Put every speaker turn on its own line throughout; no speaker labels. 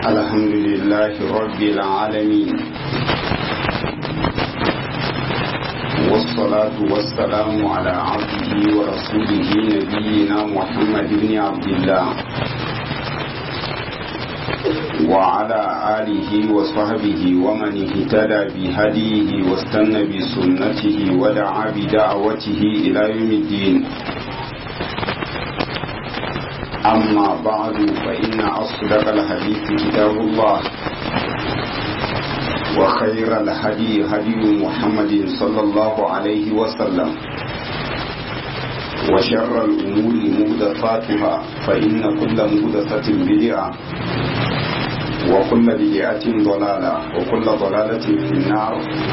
الحمد لله رب العالمين والصلاة والسلام على عبده ورسوله نبينا محمد بن عبد الله وعلى آله وصحبه ومن اهتدى بهديه واستنى بسنته ودعا بدعوته إلى يوم الدين أما بعد فإن أصدق الحديث كتاب الله وخير الهدي هدي محمد صلى الله عليه وسلم وشر الأمور مهدفاتها فإن كل مهدفة بدعة وكل بدعة ضلالة وكل ضلالة في النار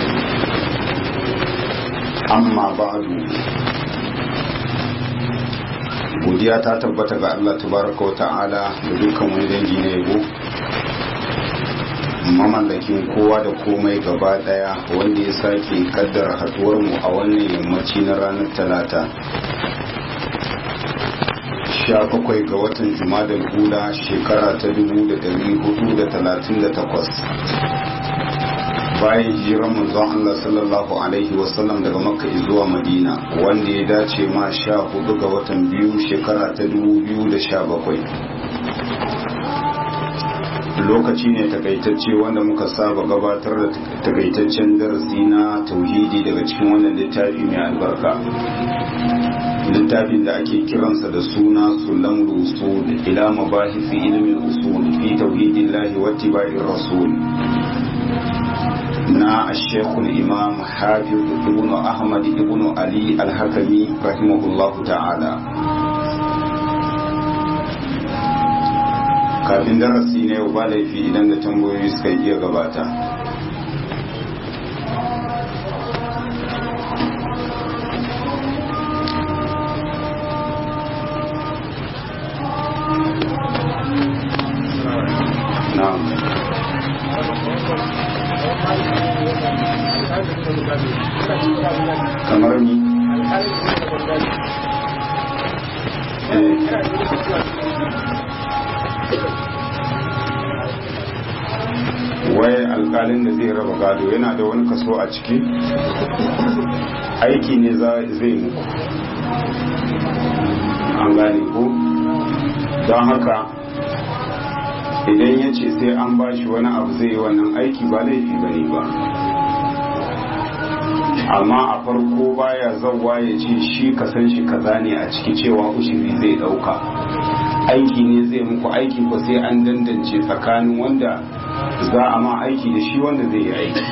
أما بعد godiya ta tabbata ga Allah tabaraka wa ta'ala da dukkan wani dangi na yabo mamallakin kowa da komai gaba daya wanda ya sake kaddara haduwar mu a wannan yammaci na ranar talata sha bakwai ga watan jumadal hula shekara ta dubu da dari hudu da talatin da takwas bayan hijiran manzon Allah sallallahu alaihi wasallam daga makka zuwa madina wanda ya dace ma sha hudu ga watan biyu shekara ta dubu biyu da sha bakwai lokaci ne takaitacce wanda muka saba gabatar da takaitaccen darasi na tauhidi daga cikin wannan littafi mai albarka littafin da ake kiransa da suna sulam usul ila mabahisi ilmin usul fi tauhidillahi wa tibaiir rasul na ashekul imam hafiz ibn ahmad ibn ali al-hakami rahimahullahu ta'ala kafin darasi na yau ba laifi idan da tambayoyi suka iya gabata kamar ni wai alkalin da zai raba gado yana da wani kaso a ciki aiki ne zai muku an gane ko don haka idan ya ce sai an bashi wani abu zai yi wannan aiki ba laifi ba ne ba amma a farko baya zauwa ya ce shi kasan shi kaza ne a ciki cewa ushiri zai dauka aiki ne zai muku aiki ko sai an dandance tsakanin wanda za a ma aiki da shi wanda zai yi aiki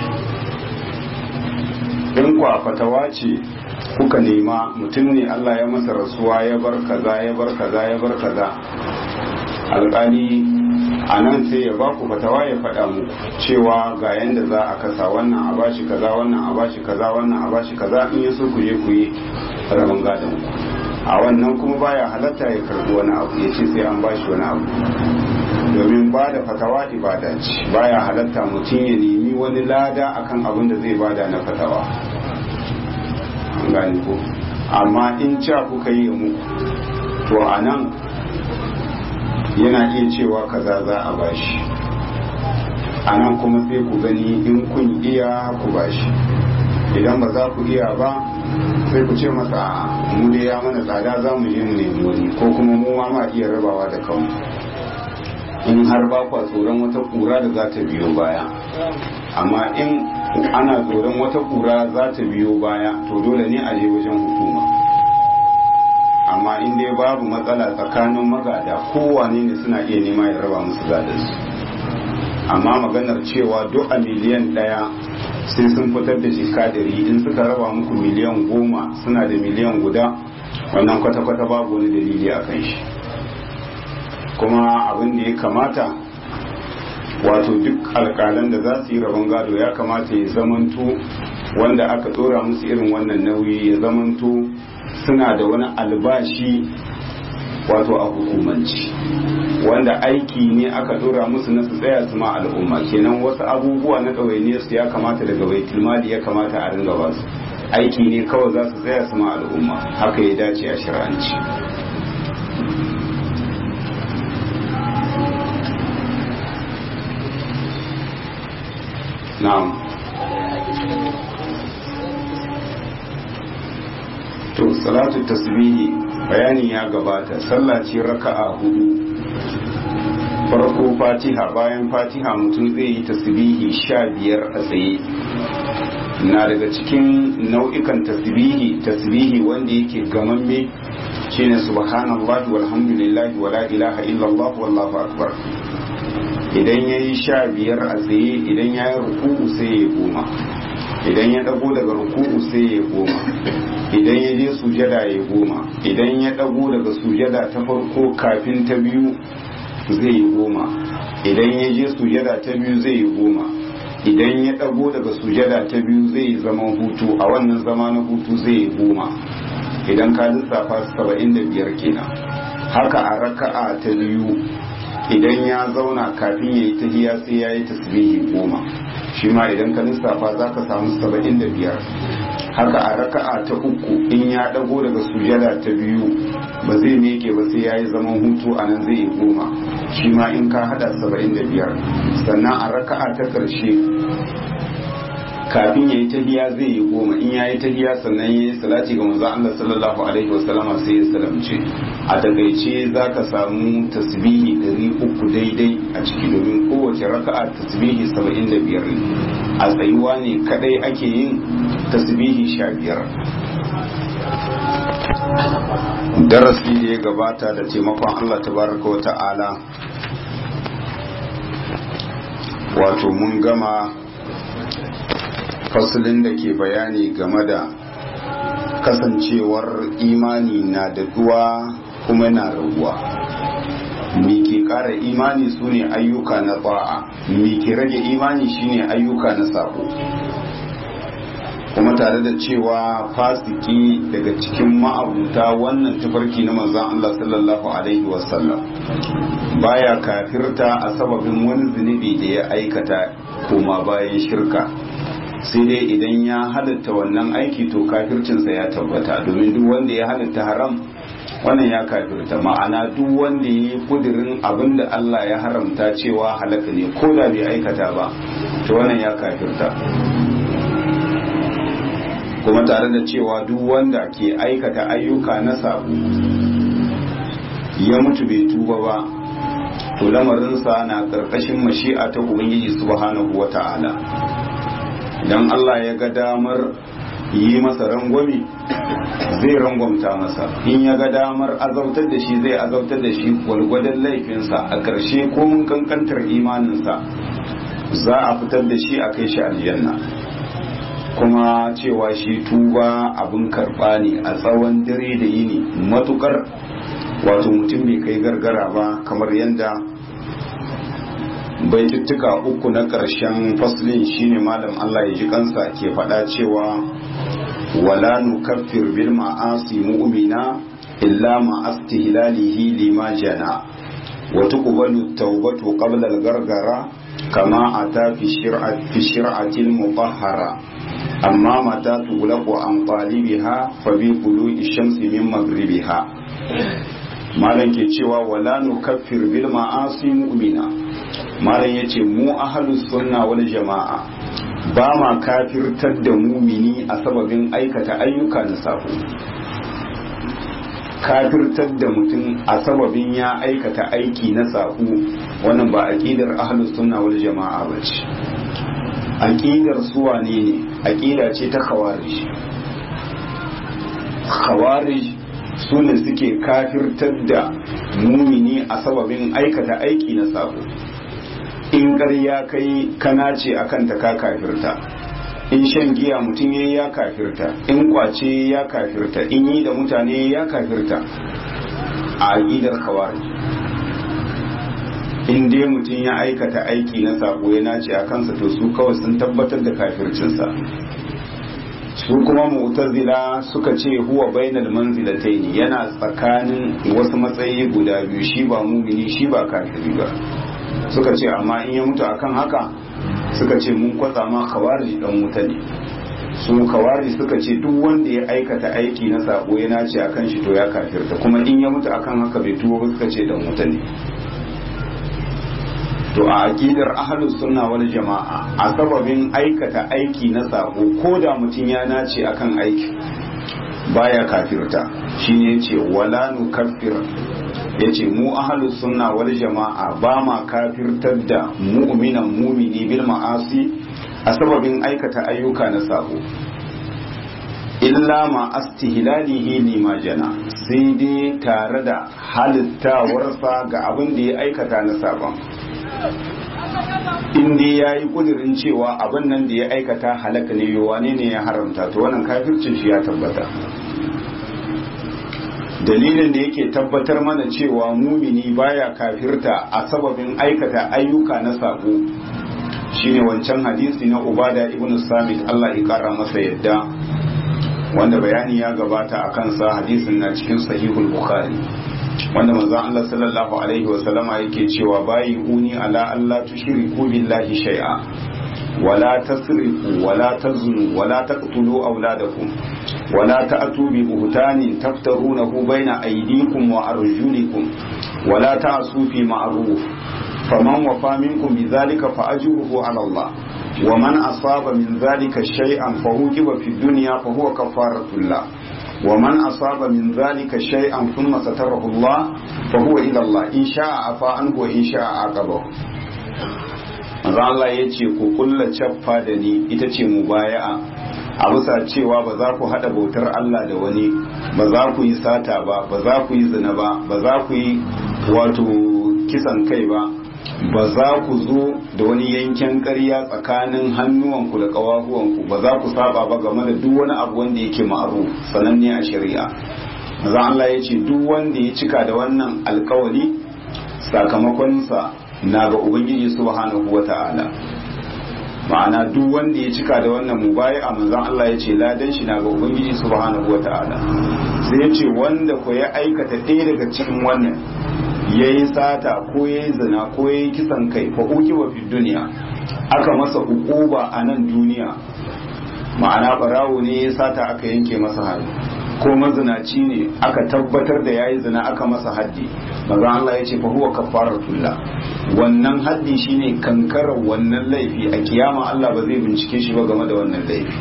in kwa fatawa ce kuka nema mutum ne Allah ya masa rasuwa ya bar kaza ya bar kaza ya bar kaza alƙali a nan sai ya ba ku fatawa ya faɗa muku cewa ga yanda za a kasa wannan a bashi kaza wannan a bashi kaza wannan a bashi kaza in ya so ku je ku yi rabon gadon ku a wannan kuma baya halatta ya karbi wani abu ya ce sai an bashi wani abu domin ba da fatawa ibada ce baya halatta mutum ya nemi wani lada akan abin da zai bada na fatawa an gane ko amma in ca kuka yi muku to a nan yana iya cewa kaza za a bashi a nan kuma sai ku gani in kun iya ku bashi idan ba za ku iya ba sai ku ce masa mu dai ya mana tsada za mu je mu nemi wani ko kuma mu ma iya rabawa da kanmu in har ba kwa tsoron wata kura da za ta biyo baya amma in ana tsoron wata kura za ta biyo baya to dole ne a je wajen hukuma amma in dai babu matsala tsakanin magada kowane ne suna iya nema ya raba musu gadansu amma maganar cewa duk a miliyan ɗaya sai sun fitar da jika dari in suka raba muku miliyan goma suna da miliyan guda wannan kwata-kwata babu wani dalili a kan shi kuma abin da ya kamata wato duk alkalan da za su yi rabon gado ya kamata ya zamanto wanda aka tsora musu irin wannan nauyi ya zamanto suna da wani albashi wato a hukumanci wanda aiki ne aka dora musu na su tsaya su ma al'umma kenan wasu abubuwa na ɗawainiyar su ya kamata daga baitul mali ya kamata a ringa ba su aiki ne kawai za su tsaya su ma al'umma haka ya dace a shir'anci na'am to salatu tasbihi bayani ya gabata sallah ce raka'a hudu farko fatiha bayan fatiha mutum zai yi tasbihi sha biyar a tsaye na daga cikin nau'ikan tasbihi tasbihi wanda yake gamamme shine subhanallahi walhamdulillahi wala ilaha illallah wallahu akbar idan yayi sha biyar a tsaye idan ya yi ruku'u sai ya goma idan ya dago daga ruku'u sai ya goma idan ya je sujada ya goma idan ya dago daga sujada ta farko kafin ta biyu zai yi goma idan ya je sujada ta biyu zai yi goma idan ya dago daga sujada ta biyu zai yi zaman hutu a wannan zama na hutu zai yi goma idan ka lissafa saba'in da biyar kenan haka a raka'a ta biyu idan ya zauna kafin ya yi tahiya sai ya yi tasbihi goma shi ma idan ka lissafa za ka samu saba'in da biyar haka a raka'a ta uku in ya dago daga sujada ta biyu ba zai meke ba sai ya yi zaman hutu a nan zai yi goma shi ma in ka hada saba'in da biyar sannan a raka'a ta ƙarshe kafin ya yi tahiya zai yi goma in ya yi tahiya sannan ya yi salati ga manzo Allah sallallahu alaihi wasallama sai ya salamce a takaice za ka samu tasbihi ɗari uku daidai a ciki domin kowace raka'a tasbihi saba'in da biyar ne a tsayuwa ne kadai ake yin tasbihi sha biyar darasi da ya gabata da taimakon Allah tabaraka wa ta'ala wato mun gama fasalin da ke bayani game da kasancewar imani na daɗuwa kuma na raguwa me ke ƙara imani su ne ayyuka na ba'a me ke rage imani shine ayyuka na sabo kuma tare da cewa fasiki daga cikin ma'abuta wannan tafarki na manzon Allah sallallahu alaihi wasallam baya kafirta a sababin wani zunubi da ya aikata koma bayan shirka sai dai idan ya halatta wannan aiki to kafircinsa ya tabbata domin duk wanda ya halatta haram wannan ya kafirta ma'ana duk wanda ya yi kudirin abin da Allah ya haramta cewa halaka ne ko da bai aikata ba to wannan ya kafirta kuma tare da cewa duk wanda ke aikata ayyuka na sabo ya mutu bai tuba ba to lamarinsa na ƙarƙashin mashi'a ta ubangiji subhanahu wata'ala idan Allah ya ga damar yi masa rangwami zai rangwamta masa in ya ga damar azautar da shi zai azautar da shi gwalgwadon laifinsa a ƙarshe ko mun kankantar imaninsa za a fitar da shi a kai shi aljanna kuma cewa shi tuba abin karɓa ne a tsawon dare da yini matukar wato mutum bai kai gargara ba kamar yadda baituttuka uku na ƙarshen faslin shine malam Allah ya ji kansa ke faɗa cewa wala nukaffir bil ma'asi mu'mina illa ma astihlalihi lima jana wa tuqbalu tawbatu qabla al-gargara kama ata fi shir'ati fi shir'ati al-mutahhara amma mata tughlaqu an talibiha fa bi qulu'i shamsi min maghribiha malam ke cewa wala nukaffir bil ma'asi mu'mina malam ya ce mu ahalus sunna wal jama'a ba ma kafirtar da mumini a sababin aikata ayyuka na sabo kafirtar da mutum a sababin ya aikata aiki na sabo wannan ba aqidar ahalus sunna wal jama'a ba ce aqidar suwa ne ne aqida ce ta khawarij khawarij su ne suke kafirtar da mumini a sababin aikata aiki na sabo in ƙarya kai kana ce a kanta ka kafirta in shan giya mutum ya ya kafirta in kwace ya kafirta in yi da mutane ya kafirta a aƙidar kawari in dai mutum ya aikata aiki na sabo ya nace a kansa to su kawai sun tabbatar da kafircinsa su kuma mu'tazila suka ce huwa bainal manzilataini yana tsakanin wasu matsayi guda biyu shi ba mumini shi ba kafiri ba suka ce amma in ya mutu akan haka suka ce mun kwatsa ma kawari dan wuta ne su kawari suka ce duk wanda ya aikata aiki na sabo ya nace akan shi to ya kafirta kuma in ya mutu akan haka bai tuwo ba suka ce dan wuta ne to a aqidar ahlus sunna wal jama'a a sababin aikata aiki na sako ko da mutum ya nace akan aiki baya kafirta shine yace wala nukaffir yace mu ahlus sunna wal jama'a ba ma kafirtar da mu'minan mumini bil ma'asi a sababin aikata ayyuka na sako illa ma astihlalihi lima jana sai dai tare da halittawarsa ga abin da ya aikata na sabon in dai ya yi kudirin cewa abin nan da ya aikata halaka ne wane ne ya haramta to wannan kafircin shi ya tabbata dalilin da yake tabbatar mana cewa mumini baya kafirta a sababin aikata ayyuka na sabo shine wancan hadisi na ubada ibn samit Allah ya kara masa yadda wanda bayani ya gabata a kansa hadisin na cikin sahihul bukhari wanda manzon Allah sallallahu alaihi wa sallama yake cewa bayi uni ala Allah tushriku billahi shay'a wala tasrifu wala tazunu wala taqtulu auladakum wala ta'tu bi buhtanin taftarunahu baina aydikum wa arjulikum wala ta'su fi ma'ruf faman wafa minkum bidhalika fa ajruhu ala Allah ومن أصاب من ذلك شيئا فوجب في الدنيا فهو كفارة الله ومن أصاب من ذلك شيئا ثم ستره الله فهو إلى الله إن شاء عفا عنه وإن شاء عاقبه Maza Allah ya ce ku kulla cappa da ni ita ce mubaya'a a bisa cewa ba za ku haɗa bautar Allah da wani ba za ku yi sata ba ba za ku yi zina ba ba za ku yi wato kisan kai ba ba za ku zo da wani yanken ƙarya tsakanin hannuwanku da ƙawahuwanku ba za ku saba ba game da duk wani abu wanda yake ma'aru sananne a shari'a maza Allah ya ce duk wanda ya cika da wannan alkawari sakamakonsa na ga ubangiji subhanahu wa ta'ala ma'ana duk wanda ya cika da wannan mubaya manzon Allah ya ce ladan shi na ga ubangiji subhanahu wa ta'ala sai ya ce wanda ko ya aikata ɗaya daga cikin wannan ya yi sata ko ya yi zina ko ya yi kisan kai fa uki wa fi duniya aka masa hukuba a nan duniya ma'ana barawo ne ya sata aka yanke masa hannu ko mazinaci ne aka tabbatar da ya yi zina aka masa haddi maza Allah ya ce fa huwa kafaratullah wannan haddi shine kankarar wannan laifi a kiyama Allah ba zai bincike shi ba game da wannan laifi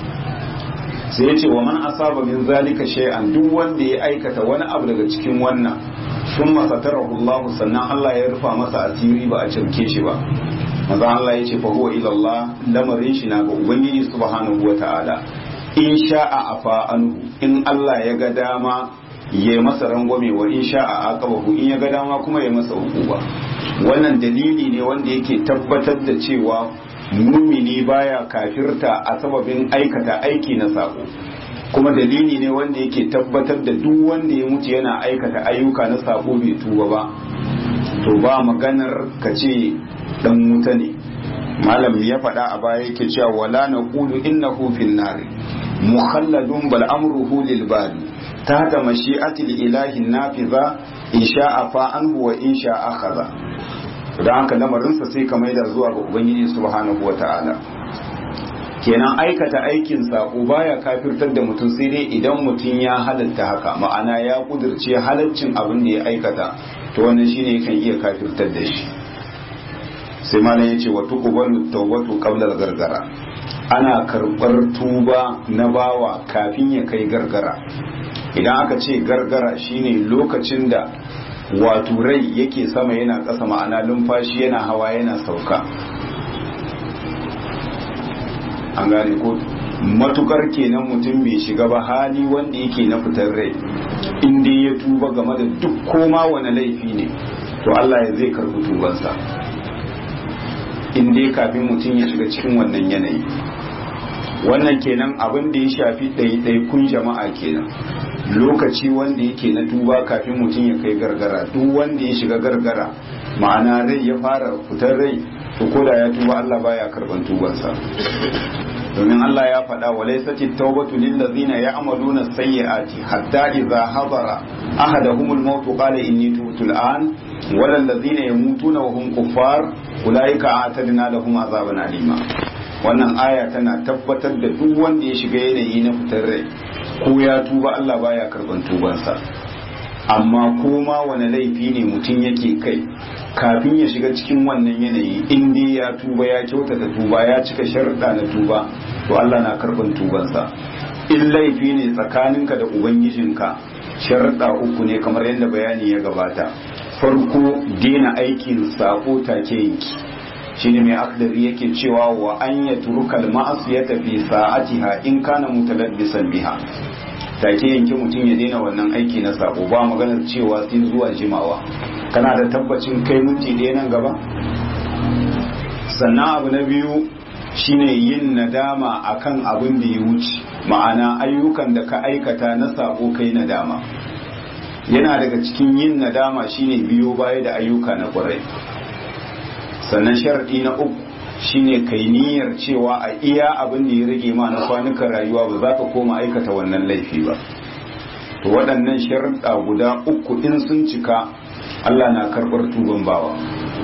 sai ya ce wa man asaba min zalika shay'an duk wanda ya aikata wani abu daga cikin wannan sun masatarahu Allah sannan Allah ya rufa masa asiri ba a cirke shi ba maza Allah ya ce fa huwa ila Allah lamarin shi na ga ubangiji subhanahu wata'ala in sha'a afa anhu in Allah ya ga dama ya masa rangwame wa in sha'a aqabahu in ya ga dama kuma ya masa hukuma wannan dalili ne wanda yake tabbatar da cewa mumini baya kafirta a sababin aikata aiki na sako kuma dalili ne wanda yake tabbatar da duk wanda ya mutu yana aikata ayyuka na sako bai tuba ba to ba maganar ka ce dan wuta ne malam ya faɗa a baya yake cewa wala naqulu innahu fin nar mukhalladun bal amruhu lil bari tahta mashi'ati ilahi nafiza in sha'a fa anhu wa in sha'a akhadha don haka lamarinsa sai ka maida zuwa ga ubangiji subhanahu wata'ala kenan aikata aikin sako baya kafirtar da mutum sai dai idan mutum ya halatta haka ma'ana ya kudirce halaccin abin da ya aikata to wannan shine kan iya kafirtar da shi sai malam yace wa tuqbalu tawbatu qabla gargara ana karbar tuba na bawa kafin ya kai gargara idan aka ce gargara shine lokacin da wato rai yake sama yana ƙasa ma'ana lumfashi yana hawa yana sauka an gane ko matukar kenan mutum bai shiga ba hali wanda yake na fitar rai inda ya tuba game da duk koma wani laifi ne to Allah ya zai karɓi tubansa inda kafin mutum ya shiga cikin wannan yanayi wannan kenan abin da ya shafi ɗaiɗaikun jama'a kenan lokaci wanda yake na tuba kafin mutum ya kai gargara duk wanda ya shiga gargara ma'ana rai ya fara fitar rai to koda ya tuba Allah baya karban tubansa domin Allah ya faɗa wa laysati tawbatu lil ladzina ya'maluna sayyi'ati hatta idza hadara ahaduhumul maut qala inni tubtu al'an wal ladzina yamutuna wa hum kuffar ulaika a'tadna lahum azaban alima wannan aya tana tabbatar da duk wanda ya shiga yanayi na fitar rai ko ya tuba Allah baya karban tubansa amma koma wani laifi ne mutum yake kai kafin ya shiga cikin wannan yanayi in dai ya tuba ya kyautata tuba ya cika sharuɗa na tuba to Allah na karɓar tubansa in laifi ne tsakaninka da ubangijinka sharuɗa uku ne kamar yadda bayani ya gabata farko dena aikin sako take yanki shine mai akdari yake cewa wa an ya turukal ma'asiyata fi sa'atiha in kana mutalabbisan biha take yanke mutum ya daina wannan aiki na sako ba maganar cewa sai zuwa jimawa kana da tabbacin kai minti ɗaya nan gaba sannan abu na biyu shine yin nadama akan abin da ya wuce ma'ana ayyukan da ka aikata na sako kai nadama yana daga cikin yin nadama shine biyo baya da ayyuka na kwarai sannan sharadi na uku shine kai niyyar cewa a iya abin da ya rage ma na kwanukan rayuwa ba za ka koma aikata wannan laifi ba to waɗannan sharuɗa guda uku in sun cika Allah na karɓar tuban bawa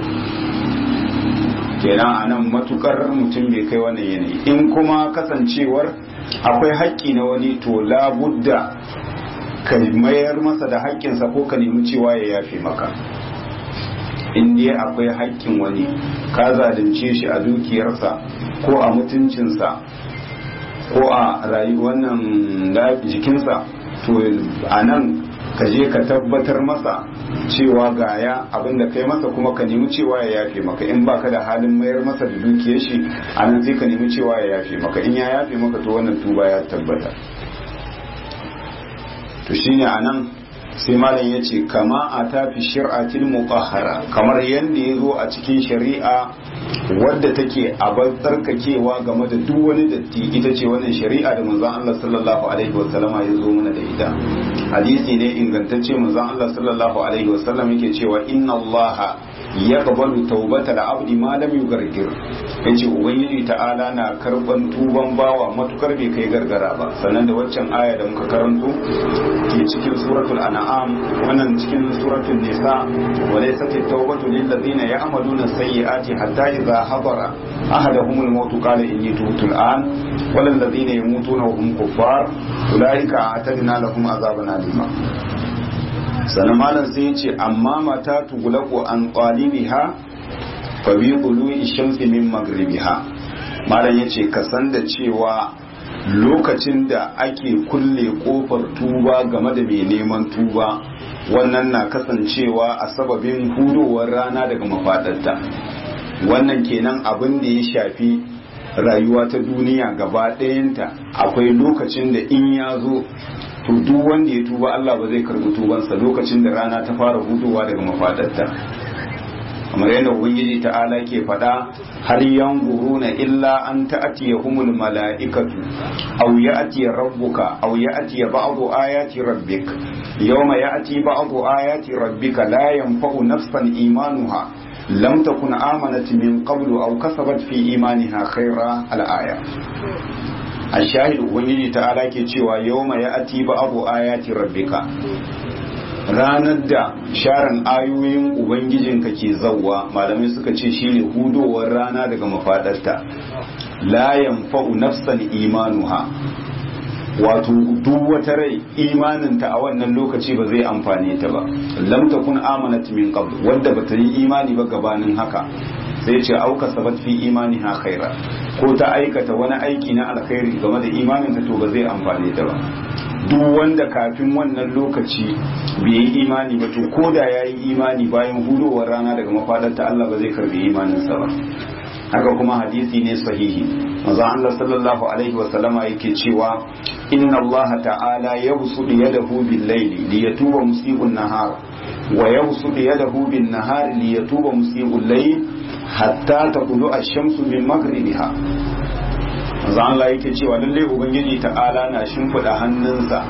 kenan a nan matukar mutum bai kai wannan yanayi in kuma kasancewar akwai haƙƙi na wani to labudda ka mayar masa da haƙƙinsa ko ka nemi cewa ya yafe maka in dai akwai haƙƙin wani ka zalunce shi a dukiyarsa ko a mutuncinsa ko a wannan jikinsa to a nan ka je ka tabbatar masa cewa gaya abin da kai masa kuma ka nemi cewa ya yafe maka in baka da halin mayar masa da dukiyar shi a nan sai ka nemi cewa ya yafe maka in ya yafe maka to wannan tuba ya tabbata to shine a nan sai malam ya ce kama a tafi shir'atil muqahhara kamar yadda ya zo a cikin shari'a wadda take a tsarkakewa game da duk wani datti ita ce wannan shari'a da manzon Allah sallallahu alaihi wa sallama ya zo mana da ita hadisi ne ingantacce manzon Allah sallallahu alaihi wa sallam yake cewa inna Allah yaqbalu tawbatal abdi ma lam yugargir yace ubangiji ta'ala na karban tuban bawa matukar bai kai gargara ba sannan da waccan aya da muka karanto ke cikin suratul an'am wannan cikin suratul nisa wa laysat at-tawbatu lil ladina ya'maluna sayyi'ati hatta idha hadara ahaduhum al-maut qala inni tubtu al-an wal ladina yamutuna wa hum kuffar ulaika a'tadna lahum azaban alima sannan malam sai ya ce amma mata tugulaku an qalibiha fa bi qulu'i shamsi min maghribiha malam ya ce ka san da cewa lokacin da ake kulle kofar tuba game da mai neman tuba wannan na kasancewa a sababin hudowar rana daga mafadarta wannan kenan abin da ya shafi rayuwa ta duniya gaba ɗayanta akwai lokacin da in ya zo to duk wanda ya tuba Allah ba zai karbi tubansa lokacin da rana ta fara hudowa daga mafadarta kamar yadda ubangiji ta'ala ke faɗa har yanzuruna illa an ta'tiyahumul mala'ikatu aw ya'ti rabbuka aw ya'ti ba'du ayati rabbik yawma ya'ti ba'du ayati rabbika la yanfa'u nafsan imanuha lam takun amanat min qablu aw kasabat fi imaniha khayra al-aya a shahidu ubangiji ta'ala ke cewa yau mai ati ba abu ayati rabbika ranar da sharan ayoyin ubangijinka ke zauwa malamai suka ce shine hudowar rana daga mafadarta la yanfa'u nafsan imanuha wato duk wata rai imaninta a wannan lokaci ba zai amfane ta ba lam takun amanat min qabl wadda bata yi imani ba gabanin haka sai ce auka sabat fi imaniha khaira ko ta aikata wani aiki na alkhairi game da imaninta to ba zai amfane ta ba duk wanda kafin wannan lokaci bai yi imani ba to ko da ya yi imani bayan hudowar rana daga mafadarta Allah ba zai karbi imaninsa ba haka kuma hadisi ne sahihi manzo Allah sallallahu alaihi wa sallama yake cewa inna Allah ta'ala yabsutu yadahu bil layli liyatuba musii'un nahar wa yabsutu yadahu bin nahar liyatuba musii'ul layl hatta taqulu ash-shamsu min maghribiha manzo Allah yake cewa lalle ubangiji ta'ala na shimfida hannunsa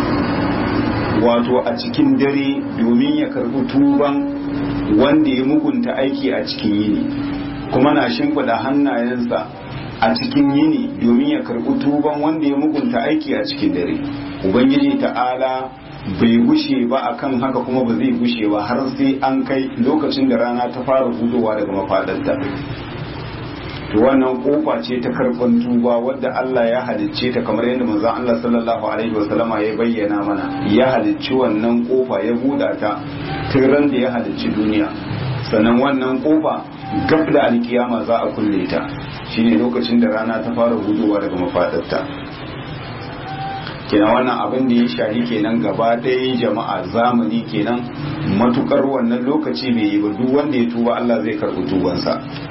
wato a cikin dare domin ya karbi tuban wanda ya mugunta aiki a cikin yini kuma na shimfida hannayensa a cikin yini domin ya karbi tuban wanda ya mugunta aiki a cikin dare ubangiji ta'ala bai gushe ba akan haka kuma ba zai gushe ba har sai an kai lokacin da rana ta fara hudowa daga mafadarta to wannan kofa ce ta karban tuba wadda Allah ya halicce ta kamar yadda manzon Allah sallallahu alaihi wasallama ya bayyana mana ya halicci wannan kofa ya buɗa ta tun da ya halicci duniya sannan wannan kofa gab da alkiyama za a kulle ta shine lokacin da rana ta fara hudowa daga mafadarta kenan wannan abin da ya shahi kenan gaba ɗaya jama'a zamani kenan matukar wannan lokaci bai yi ba duk wanda ya tuba Allah zai karɓi tubansa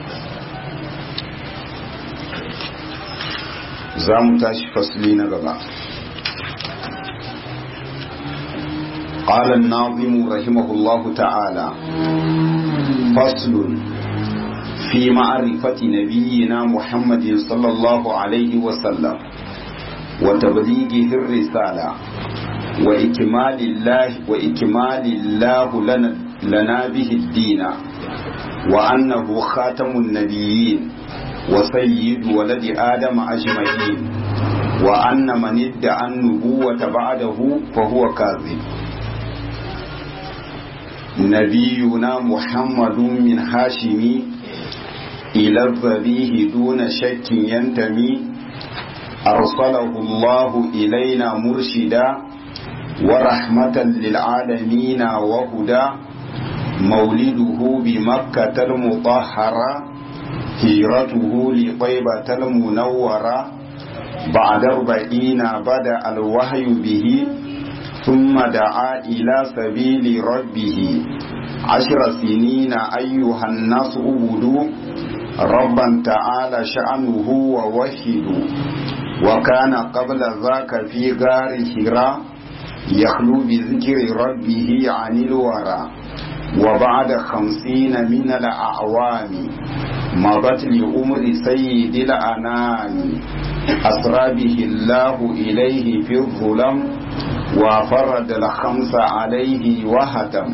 za mu tashi fasli na gaba قال الناظم رحمه الله تعالى فصل في معرفة نبينا محمد صلى الله عليه وسلم وتبليغه الرسالة وإكمال الله وإكمال الله لنا, لنا به الدين وأنه خاتم النبيين وسيد ولد آدم أجمعين وأن من ادعى النبوة بعده فهو كاذب نبينا محمد من هاشم إلى الذبيه دون شك ينتمي أرسله الله إلينا مرشدا ورحمة للعالمين وهدى مولده بمكة المطهرة هجرته لطيبة المنورة بعد أربعين بدأ الوحي به ثم دعا إلى سبيل ربه عشر سنين أيها الناس عبدوا ربا تعالى شأنه ووحدوا وكان قبل ذاك في غار حراء يخلو بذكر ربه عن الورى وبعد خمسين من الأعوام مضت لأمر سيد الأنام أسرى به الله إليه في الظلم وفرد الخمس عليه وهتم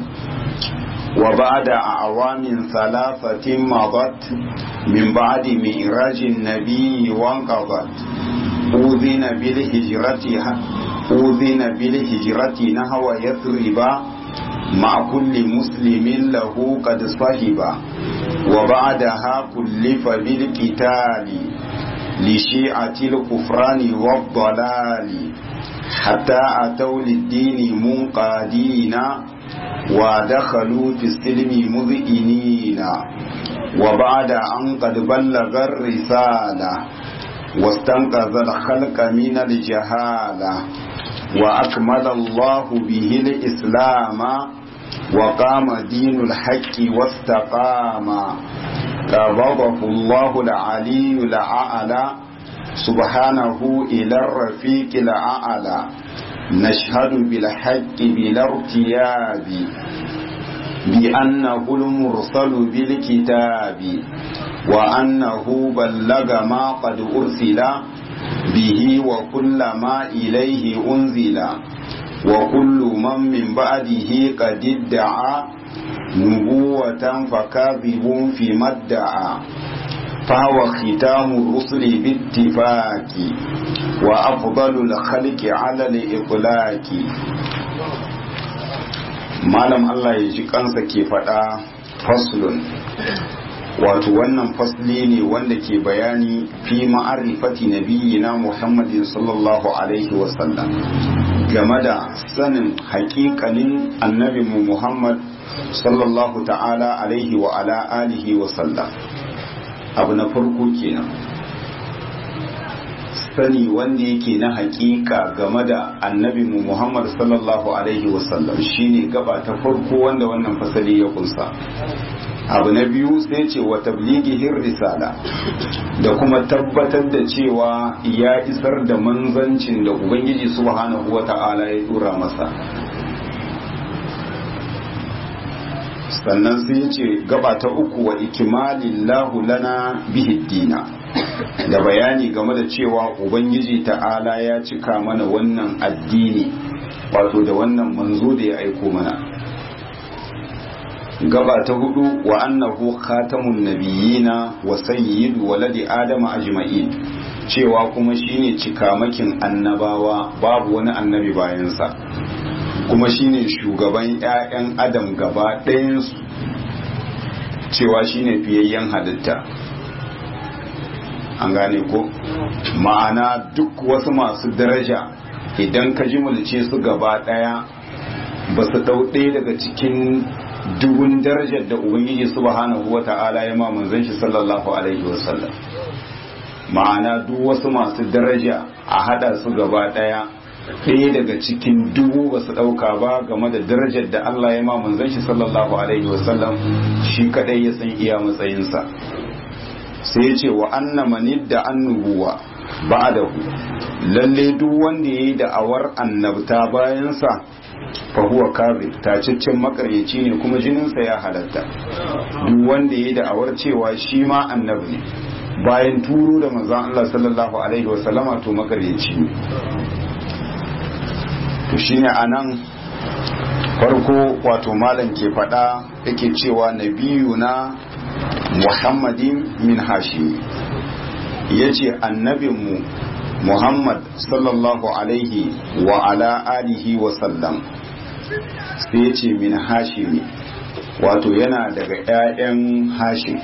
وبعد أعوام ثلاثة مضت من بعد مئراج النبي وانقضت أذن بالهجرة أذن بالهجرة نحو يثرب مع كل مسلم له قد صهب وبعدها كلف بالقتال لشيعة الكفران والضلال حتى أتوا للدين منقادين ودخلوا في السلم مذئنين وبعد أن قد بلغ الرسالة واستنقذ الخلق من الجهالة وأكمل الله به الإسلام وقام دين الحق واستقام قبضه الله العلي الأعلى سبحانه إلى الرفيق الأعلى نشهد بالحق بلا ارتياب بأنه المرسل بالكتاب وأنه بلغ ما قد أرسل به وكل ما إليه أنزل وكل من من بعده قد ادعى نبوة فكاذب فيما ادعى فهو ختام الرسل باتفاق وأفضل الخلق على الإطلاق malam Allah ya ji kansa ke faɗa faslun wato wannan fasli ne wanda ke bayani fi ma'arifati nabiyina Muhammadin sallallahu alaihi wasallam game da sanin haƙiƙanin annabinmu Muhammad sallallahu ta'ala alaihi wa ala alihi wasallam abu na farko kenan sani wanda yake na hakika game da annabi mu Muhammad sallallahu alaihi wasallam shine gaba ta farko wanda wannan fasali ya kunsa abu na biyu sai ce wa tablighihi risala da kuma tabbatar da cewa ya isar da manzancin da ubangiji subhanahu wata'ala ya dora masa sannan sai ce gaba ta uku wa ikimalillahu lana bihi dina da bayani game da cewa ubangiji ta'ala ya cika mana wannan addini wato da wannan manzo da ya aiko mana gaba ta hudu wa annahu khatamun nabiyina wa sayyidu waladi adama ajma'in cewa kuma shine cikamakin annabawa babu wani annabi bayansa kuma shine shugaban 'ya'yan adam gaba ɗayansu cewa shine fiyayyen halitta an gane ko ma'ana duk wasu masu daraja idan ka ji mulce su gaba daya ba su dau ɗaya daga cikin dubun darajar da ubangiji subhanahu wa ta'ala ya ma manzon shi sallallahu alaihi wasallam ma'ana duk wasu masu daraja a hada su gaba daya ɗaya daga cikin dubu ba su ɗauka ba game da darajar da Allah ya ma manzon shi sallallahu alaihi wasallam shi kadai ya san iya matsayinsa sai ya ce wa anna manid da annubuwa ba'dahu lalle duk wanda yayi da'awar annabta bayansa fa huwa kadhib tacaccen makaryaci ne kuma jininsa ya halatta duk wanda yayi da'awar cewa shi ma annabi ne bayan turo da manzon Allah sallallahu alaihi wasallama to makaryaci ne to shine anan farko wato malam ke fada yake cewa nabiyuna muhammadin min hashim yace annabinmu muhammad sallallahu alaihi wa ala alihi wa sallam sai yace min hashimi wato yana daga 'ya'yan hashim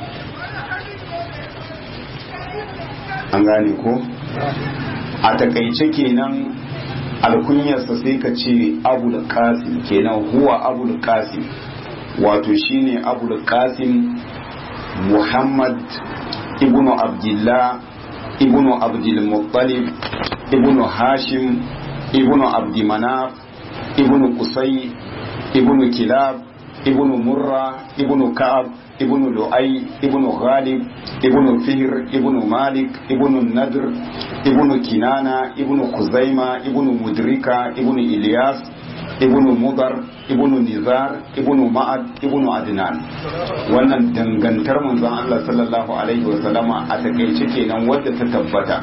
an gane ko a takaice kenan alkunyarsa sai ka ce abu da kasim kenan huwa abu da kasim wato shine abu da kasim muhammad ibnu abdullah ibnu abdulmuttalib ibnu hashim ibnu abdimanaf ibnu kusai ibnu kilab ibnu murra ibnu ka'ab ibnu lu'ay ibnu ghalib ibnu fihr ibnu malik ibnu nadr ibnu kinana ibnu kuzaima ibnu mudrika ibnu ilyas ibnu mudar ibnu nizar ibnu ma'ad ibnu adnan wannan dangantar manzon Allah sallallahu alaihi wa sallama a takeice kenan wadda ta tabbata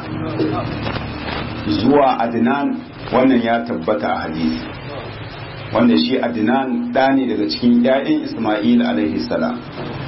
zuwa adnan wannan ya tabbata a hadisi wanda shi adnan ɗa ne daga cikin 'ya'yan isma'il alaihi salam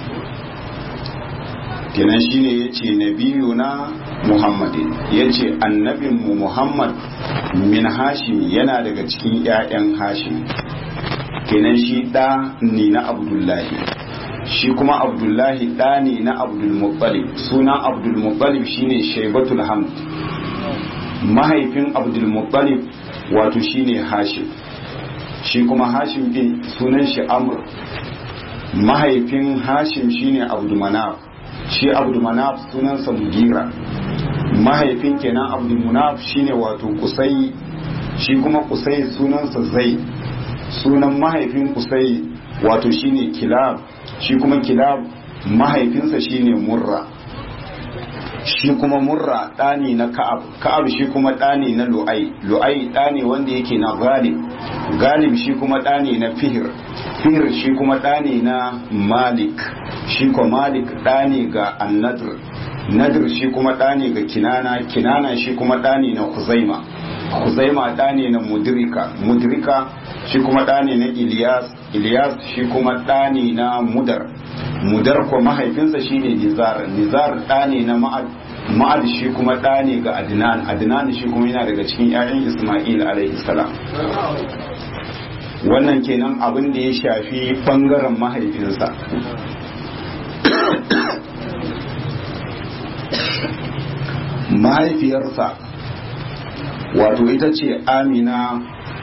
kenan shine yace nabiyuna muhammadin yace annabinmu muhammad min hashim yana daga cikin 'ya'yan hashim kenan shi ɗa ne na abdullahi shi kuma abdullahi ɗa ne na abdulmuttalib suna abdulmuttalib shine shaibatul hamd mahaifin abdulmuttalib wato shine hashim shi kuma hashim din sunan shi amr mahaifin hashim shine abdulmanaf shi abdulmanaf sunansa mugira mahaifin kenan abdulmunaf shine wato kusai shi kuma kusai sunansa zai sunan mahaifin kusai wato shine kilab shi kuma kilab mahaifinsa shine murra shi kuma murra ɗani na ka'ab ka'ab shi kuma ɗani na lu'ai lu'ai ɗani wanda yake na galib galib shi kuma ɗani na fihir fihir shi kuma ɗani na malik shi kuma malik ɗani ga annadr nadr shi kuma ɗani ga kinana kinana shi kuma ɗani na kuzaima kuzaima ɗani na mudrika mudrika shi kuma ɗani na ilyas ilyas shi kuma ɗani na mudar mudar ko mahaifinsa shine nizar nizar ɗani na ma'ad ma'ad shi kuma ɗani ga adnan adnan shi kuma yana daga cikin 'ya'yan isma'il alaihi salam wannan kenan abin da ya shafi bangaren mahaifinsa mahaifiyarsa wato ita ce amina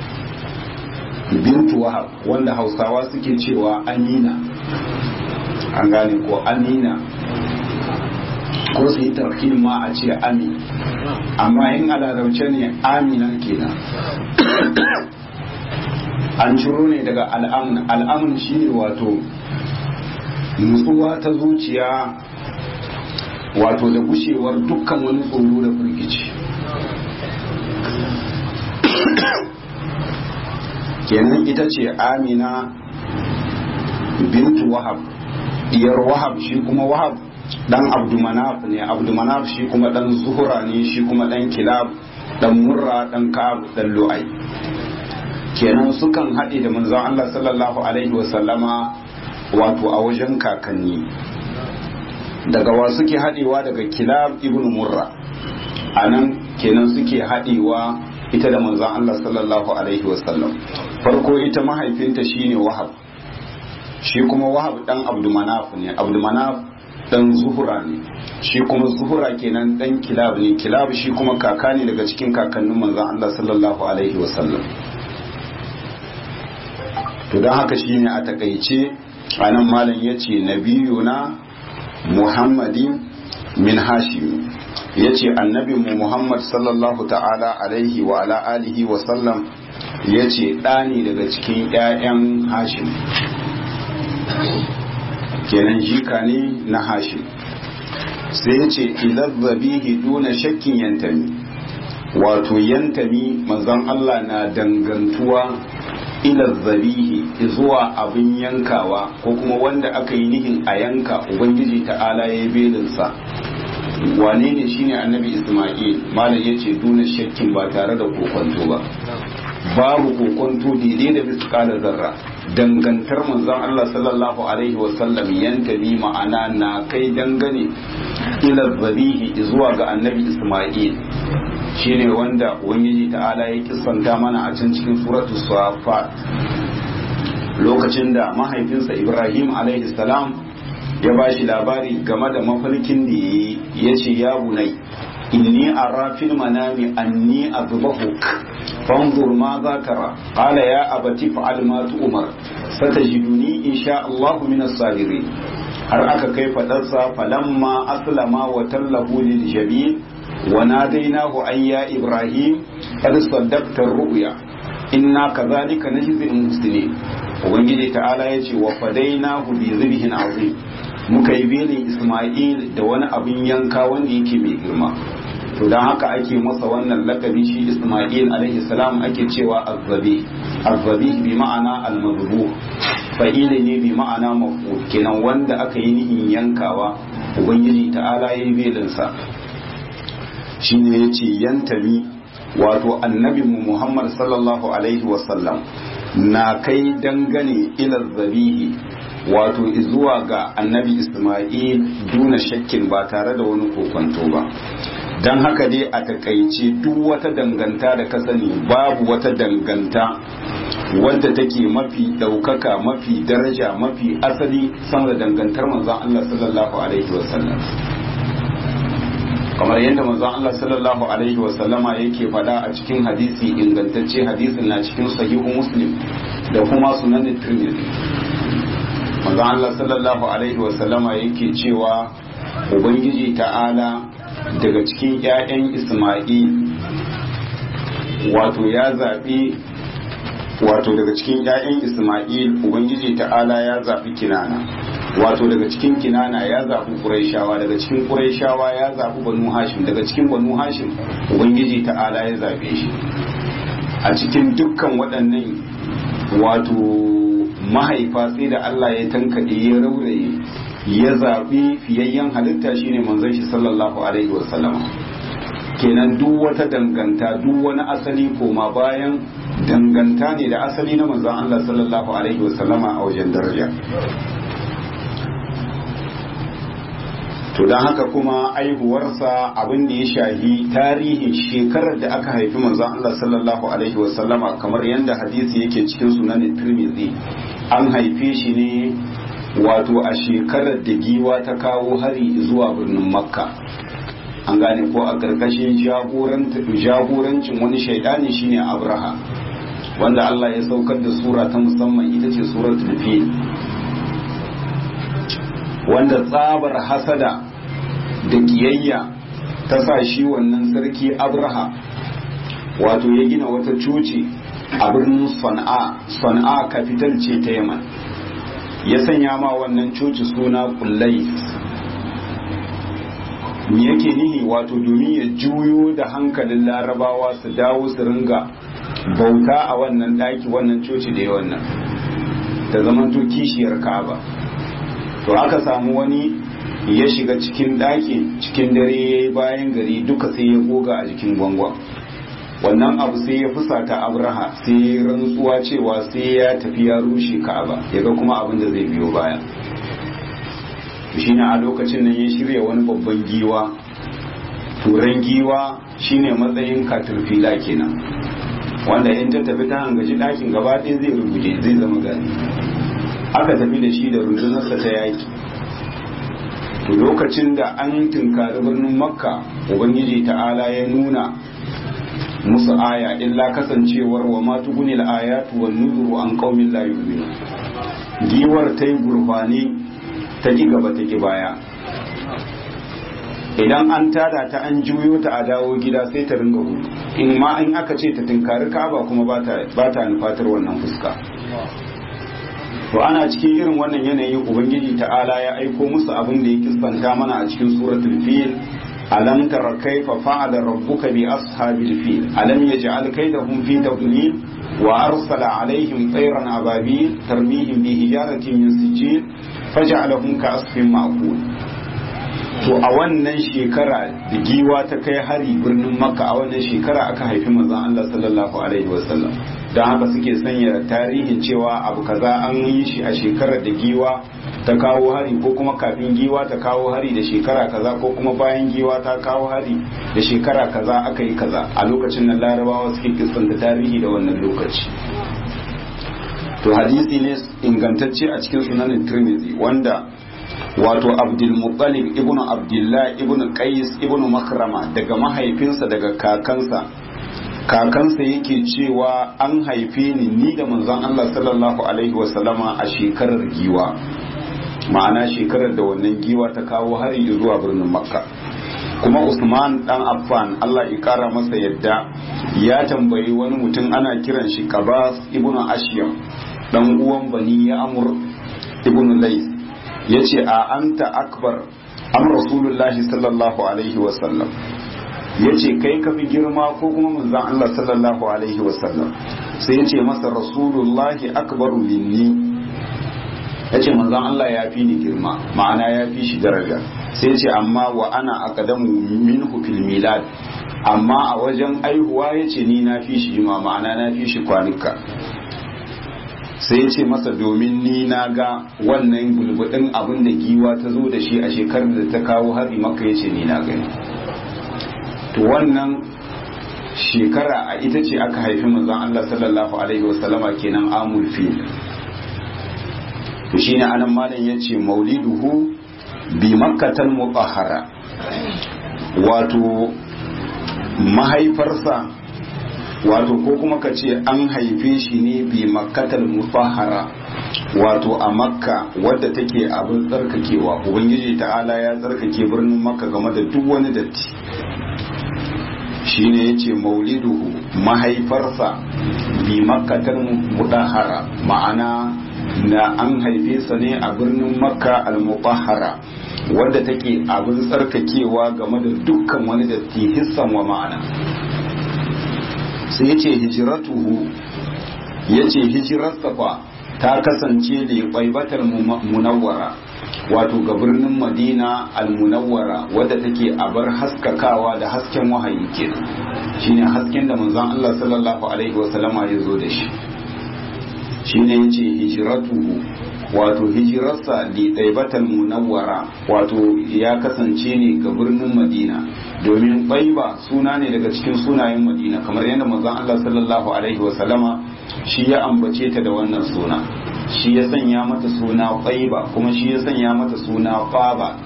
bintu wahab wanda hausawa suke cewa amina an gane ko amina ko su yi tarkin ma a ce ami amma in a larabce ne amina kenan an ciro ne daga al'amun al'amun shine wato nutsuwa ta zuciya wato da gushewar dukkan wani tsoro da firgici kenan ita ce amina bintu wahab diyar wahab shi kuma wahab dan abdumanaf ne abdumanaf shi kuma dan zuhura ne shi kuma dan kilab dan murra dan ka'ab dan lu'ai kenan sukan haɗe da manzon Allah sallallahu alaihi wasallama wato a wajen kakanni daga wa suke haɗewa daga kilab ibn murra a nan kenan suke haɗewa ita da manzon Allah sallallahu alaihi wasallam farko ita mahaifinta shine wahab shi kuma wahab dan abdumanaf ne abdumanaf dan zuhura ne shi kuma zuhura kenan dan kilab ne kilab shi kuma kaka ne daga cikin kakannin manzon Allah sallallahu alaihi wasallam to don haka shine a takaice anan malam yace nabiyuna muhammadin min hashim yace annabi mu muhammad sallallahu ta'ala alaihi wa ala alihi wa sallam yace ɗani daga cikin ƴaƴan hashim kenan jika ne na hashim sai yace ilazzabihi duna shakkin yantami wato yantami manzon Allah na dangantuwa ila zabihi zuwa abin yankawa ko kuma wanda aka yi nihin a yanka ubangiji ta'ala ya yi belinsa wane ne shine annabi isma'il malam ya ce duna shakkin ba tare da kokonto ba babu kokonto daidai da miskalar zarra dangantar manzon Allah sallallahu alaihi wasallam yantabi ma'ana na kai dangane ila zabihi zuwa ga annabi isma'il shine wanda ubangiji ta'ala ya kisanta mana a can cikin suratul safat lokacin da mahaifinsa ibrahim alaihi salam ya ba shi labari game da mafarkin da ya ce ya bunai inni ara fil manami anni azbahuk fanzur ma za tara qala ya abati fa'al ma tu'mar satajiduni insha Allah min as-sabirin har aka kai fadarsa falamma aslama wa tallahu lil jabin وناديناه أن يا إبراهيم قد صدقت الرؤيا إنا كذلك نجزي المحسنين ubangiji ta'ala ya ce wa fadainahu bi zibhin azim muka yi belin isma'il da wani abin yanka wanda yake mai girma to dan haka ake masa wannan lakabi shi isma'il alaihi salam ake cewa azzabi azzabi bi ma'ana al-madbuh fa'ili ne bi ma'ana maf'ul kenan wanda aka yi nihin yankawa ubangiji ta'ala ya yi belin sa shine ya ce yantami wato annabinmu muhammad sallallahu alaihi wasallam na kai dangane ilar zabihi wato zuwa ga annabi isma'il duna shakkin ba tare da wani kokonto ba don haka dai a takaice duk wata danganta da ka sani babu wata danganta wadda take mafi ɗaukaka mafi daraja mafi asali sama da dangantar manzon Allah sallallahu alaihi wasallam kamar yadda manzon Allah sallallahu alaihi wa sallama yake faɗa a cikin hadisi ingantacce hadisin na cikin sahihu muslim da kuma sunan tirmidhi manzon Allah sallallahu alaihi wa sallama yake cewa ubangiji ta'ala daga cikin ƴaƴan Isma'il wato ya zaɓi wato daga cikin ƴaƴan Isma'il ubangiji ta'ala ya zaɓi kinana wato daga cikin kinana ya zaɓi ƙuraishawa daga cikin ƙuraishawa ya zaɓi banu hashim daga cikin banu hashim ubangiji ta'ala ya zaɓe shi a cikin dukkan waɗannan wato mahaifa sai da Allah ya tankaɗe ya rauraye ya zaɓi fiyayyen halitta shine manzon shi sallallahu alaihi wasallama kenan duk wata danganta duk wani asali koma bayan danganta ne da asali na manzon Allah sallallahu alaihi wasallama a wajen daraja to don haka kuma aihuwarsa abin da ya shahi tarihin shekarar da aka haifi manzon Allah sallallahu alaihi wasallama kamar yadda hadisi yake cikin sunan Tirmidhi an haife shi ne wato a shekarar da giwa ta kawo hari zuwa birnin Makka an gane ko a ƙarƙashin jagorancin wani shaidani shine Abraha wanda Allah ya saukar da sura ta musamman ita ce suratul fil wanda tsabar hasada da kiyayya ta sa shi wannan sarki abraha wato ya gina wata coci a birnin sana'a sana'a kafital ce ta yaman ya sanya ma wannan coci suna kullai me yake nihi wato domin ya juyo da hankalin larabawa su dawo su ringa bauta a wannan daki wannan coci da ya wannan ta zamanto kishiyar ka'aba to aka samu wani ya shiga cikin ɗakin cikin dare ya yi bayan gari duka sai ya goga a jikin gwangwan wannan abu sai ya fusata abraha sai ya rantsuwa cewa sai ya tafi ya rushe ka'aba ya ga kuma abin da zai biyo baya shine a lokacin nan ya shirya wani babban giwa turan giwa shine matsayin katurfila kenan wanda in ta tafi ta hangaji ɗakin gaba ɗaya zai rubuje zai zama gani aka tafi da shi da rundunarsa ta yaki to lokacin da an tunkari birnin makka ubangiji ta'ala ya nuna musu aya illa kasancewar wa ma tugunil ayatu wan nuzuru an qaumin la yu'minu giwar ta yi gurfani ta ki gaba ta ki baya idan an tada ta an juyo ta a dawo gida sai ta ringa gudu in ma in aka ce ta tunkari kaba kuma ba ta nufatar wannan fuska to ana cikin irin wannan yanayi ubangiji ta'ala ya aiko musu abin da ya kiskanta mana a cikin suratul fil alam tara kaifa fa'ala rabbuka bi ashabil fil alam yaj'al kaydahum fi tadlil wa arsala alaihim tayran ababil tarmihim bi hijaratin min sijil faj'alahum ka asfin ma'kul to a wannan shekara da giwa ta kai hari birnin makka a wannan shekara aka haifi manzon Allah sallallahu alaihi wasallam don haka suke sanya tarihin cewa abu kaza an yi shi a shekarar da giwa ta kawo hari ko kuma kafin giwa ta kawo hari da shekara kaza ko kuma bayan giwa ta kawo hari da shekara kaza aka yi kaza a lokacin nan larabawa suke kisanta tarihi da wannan lokaci to hadisi ne ingantacce a cikin sunanin tirmidhi wanda wato abdulmuttalib ibnu abdullah ibnu qais ibnu makrama daga mahaifinsa daga kakansa kakansa yake cewa an haife ni ni da manzon Allah sallallahu alaihi wasallama a shekarar giwa ma'ana shekarar da wannan giwa ta kawo hari zuwa birnin makka kuma usman dan affan Allah ya kara masa yadda ya tambayi wani mutum ana kiran shi qabas ibnu ashyam dan uwan bani ya amur ibnu lais ya ce a anta akbar am rasulullahi sallallahu alaihi wasallam ya ce kai ka fi girma ko kuma manzan Allah sallallahu alaihi wasallam sai ya ce masa rasulullahi akbaru minni ya ce manzan Allah ya fi ni girma ma'ana ya fi shi daraja sai ya ce amma wa ana aqdamu minhu fil milad amma a wajen aihuwa ya ce ni na fi shi jima ma'ana na fi shi kwanuka sai ya ce masa domin ni na ga wannan bulbudin abin da giwa ta zo da shi a shekarar da ta kawo hari maka ya ce ni na gani to wannan shekara a ita ce aka haifi manzon Allah sallallahu alaihi wasallama kenan amul fil to shine anan malam yace mauliduhu bi makkatal mutahhara wato mahaifarsa wato ko kuma ka ce an haife shi ne bi makkatal mutahhara wato a makka wadda take abin tsarkakewa ubangiji ta'ala ya tsarkake birnin makka game da duk wani datti shine yace mauliduhu mahaifarsa bi makkatal mutahhara ma'ana na an haife sa ne a birnin makka al-mutahhara wadda take abin tsarkakewa game da dukkan wani datti hissan wa ma'ana sai ya ce hijiratuhu ya ce hijirarsa fa ta kasance da ƙwaibatar munawwara wato ga birnin madina al-munawwara wadda take a bar haskakawa da hasken wahayi kenan shine hasken da manzon Allah sallallahu alaihi wasallama ya zo da shi shine yace hijiratuhu wato hijirarsa li ɗaibatal munawwara wato ya kasance ne ga birnin madina domin ɗaiba suna ne daga cikin sunayen madina kamar yadda manzon Allah sallallahu alaihi wasallama shi ya ambace ta da wannan suna shi ya sanya mata suna ɗaiba kuma shi ya sanya mata suna faba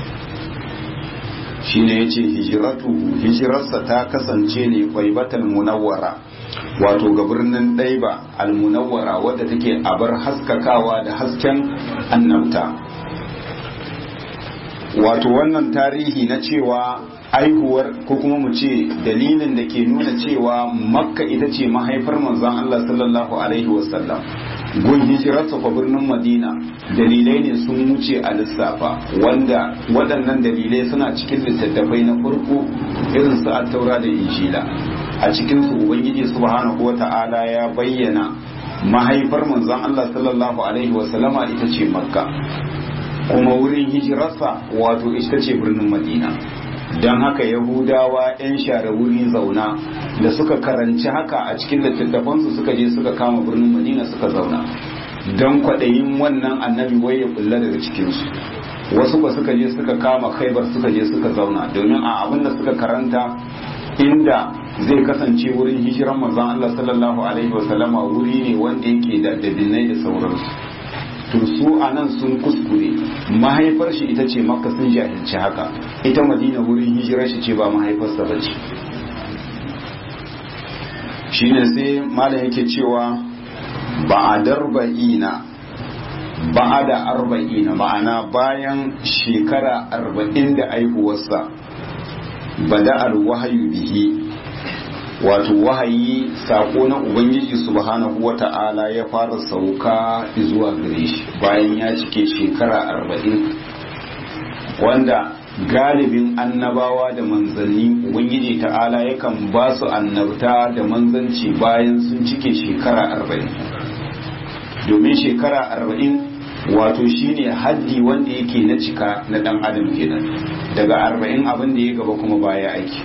shine yace hijiratuhu hijirarsa ta kasance ne ɗaibatal munawwara wato ga birnin ɗaiba almunawwara wadda take abar haskakawa da hasken annabta wato wannan tarihi na cewa aihuwar ko kuma mu ce dalilin da ke nuna cewa makka ita ce mahaifar manzon Allah sallallahu alaihi wasallam gun hijirarsa fa birnin madina dalilai ne sun wuce a lissafa wanda waɗannan dalilai suna cikin littattafai na farko irin su taura da injila a cikinsu ubangiji subhanahu wa ta'ala ya bayyana mahaifar manzon Allah sallallahu alaihi wasallama ita ce makka kuma wurin hijirarsa wato ita ce birnin madina don haka yahudawa 'yan share wuri zauna da suka karanci haka a cikin littattafansu suka je suka kama birnin madina suka zauna don kwaɗayin wannan annabi wai ya kulla daga cikinsu wasu ba suka je suka kama khaibar suka je suka zauna domin a abin da suka karanta inda zai kasance wurin hijiran manzon Allah sallallahu alaihi wasallama wuri ne wanda yake da dabinai da sauransu to su a nan sun kuskure mahaifar shi ita ce makka sun jahilci haka ita madina wurin hijirar shi ce ba mahaifarsa ba ce shine sai malam yake cewa ba a darba'ina ba a da arba'ina ma'ana bayan shekara arba'in da aihuwarsa bada'ar wahayu bihi wato wahayi sako na ubangiji subhanahu wata'ala ya fara sauka zuwa gare shi bayan ya cike shekara arba'in wanda galibin annabawa da manzanni ubangiji ta'ala yakan ba su annabta da manzanci bayan sun cike shekara arba'in domin shekara arba'in wato shine haddi wanda yake na cika na dan adam kenan daga arba'in abin da ya gaba kuma baya aiki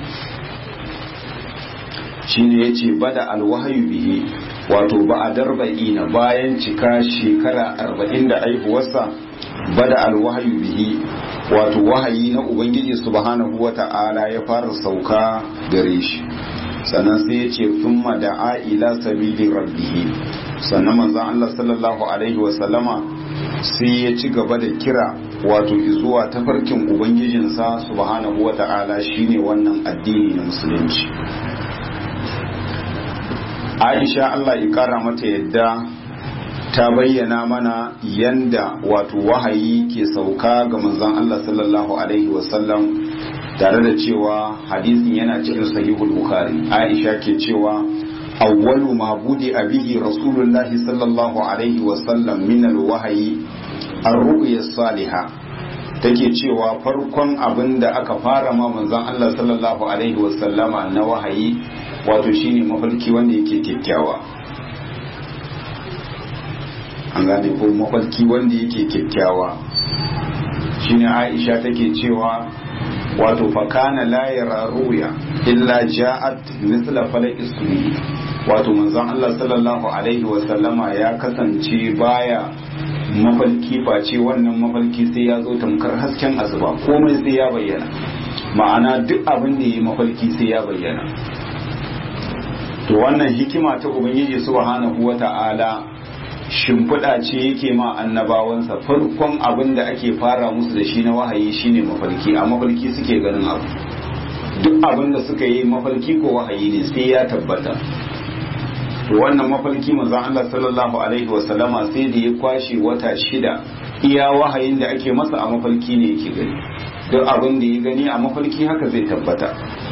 shine ya ce bada alwahayu bihi wato ba a darba'ina bayan cika shekara arba'in da aihuwarsa bada alwahayu bihi wato wahayi na ubangiji subhanahu wa ta'ala ya fara sauka gare shi sannan sai ya ce thumma da'a ila sabili rabbihi sannan manzon Allah sallallahu alaihi wa sallama sai ya ci gaba da kira wato zuwa tafarkin ubangijinsa subhanahu wa ta'ala shine wannan addini na musulunci Aisha Allah ya kara mata yadda ta bayyana mana yanda wato wahayi ke sauka ga manzon Allah sallallahu alaihi wasallam tare da cewa hadisin yana cikin sahihul bukhari Aisha ke cewa awwalu ma budi abihi rasulullahi sallallahu alaihi wasallam min alwahyi ar-ru'ya salihah take cewa farkon abin da aka fara ma manzon Allah sallallahu alaihi wasallama na wahayi wato shine mafarki wanda yake kyakkyawa an gane ko mafarki wanda yake kyakkyawa shine Aisha take cewa wato fakana la yara ruya illa ja'at mithla falaq ismi wato manzon Allah sallallahu alaihi wasallama ya kasance baya mafarki face wannan mafarki sai ya zo tamkar hasken asuba komai sai ya bayyana ma'ana duk abin da yi mafarki sai ya bayyana to wannan hikima ta ubangiji subhanahu wata'ala shimfiɗa ce yake ma annabawansa farkon abin da ake fara musu da shi na wahayi shine mafarki a mafarki suke ganin abu duk abin da suka yi mafarki ko wahayi ne sai ya tabbata to wannan mafarki manzon Allah sallallahu alaihi wasallama sai da ya kwashe wata shida iya wahayin da ake masa a mafarki ne yake gani duk abin da ya gani a mafarki haka zai tabbata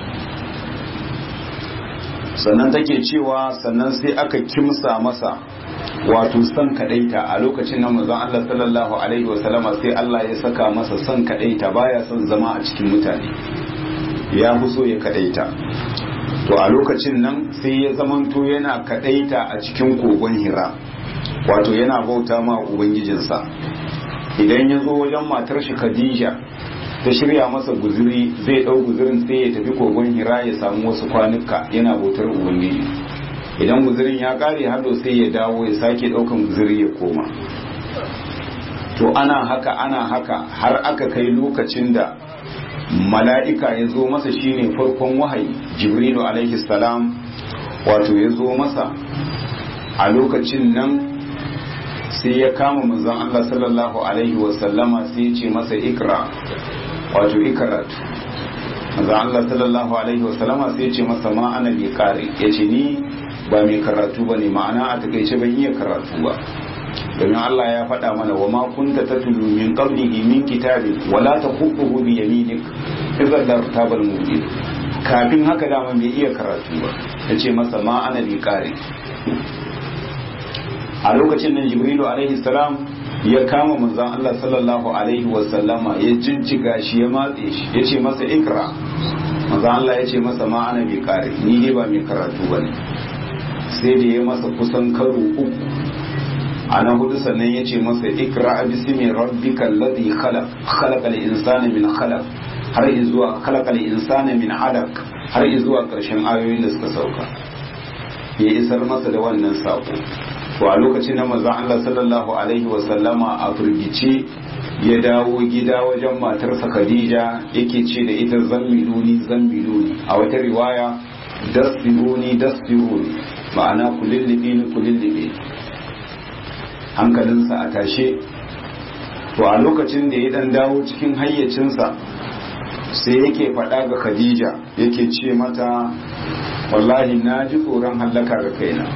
sannan take cewa sannan sai aka kimsa masa wato son kadaita a lokacin nan manzon Allah sallallahu alaihi wasallama sai Allah ya saka masa son kadaita baya son zama a cikin mutane ya fi so ya kadaita to a lokacin nan sai ya zamanto yana kadaita a cikin kogon hira wato yana bauta ma ubangijinsa idan ya zo wajen matar shi khadija ta shirya masa guzuri zai dau guzurin sai ya tafi kogon hira ya samu wasu kwanuka yana bautar ubangiji idan guzurin ya kare hado sai ya dawo ya sake daukan guzuri ya koma to ana haka ana haka har aka kai lokacin da mala'ika ya zo masa shine farkon wahayi jibrilu alaihi salam wato ya zo masa a lokacin nan sai ya kama manzon Allah sallallahu alaihi wasallama sai ya ce masa ikra wato ikaratu manzon Allah sallallahu alaihi wasallama sai ya ce masa ma ana bi kare ya ce ni ba mai karatu ba ne ma'ana a takaice ban iya karatu ba domin Allah ya faɗa mana wa ma kunta tatlu min qablihi min kitabi wala taqutuhu bi yaminik idan la tabal mubin kafin haka dama bai iya karatu ba yace masa ma ana bi kare a lokacin nan jibrilu alaihi salam ya kama manzon Allah sallallahu alaihi wa sallama ya jinjiga shi ya matse shi yace masa ikra manzon Allah yace masa ma ana bi kare ni dai ba mai karatu bane sai da ya masa kusan karo uku a na hudu sannan ya ce masa ikra bismi rabbika alladhi khalaq khalaqa al-insana min khalaq har zuwa khalaqa al-insana min alaq har zuwa karshen ayoyin da suka sauka ya isar masa da wannan sako to a lokacin da manzon Allah sallallahu alaihi wa sallama a firgice ya dawo gida wajen matarsa Khadija yake ce da ita zammiluni zammiluni a wata riwaya dasiruni dasiruni ma'ana kulillibe ni kulillibe hankalinsa a tashe to a lokacin da ya dan dawo cikin hayyacinsa sai yake faɗa ga khadija yake ce mata wallahi na ji tsoron hallaka ga kaina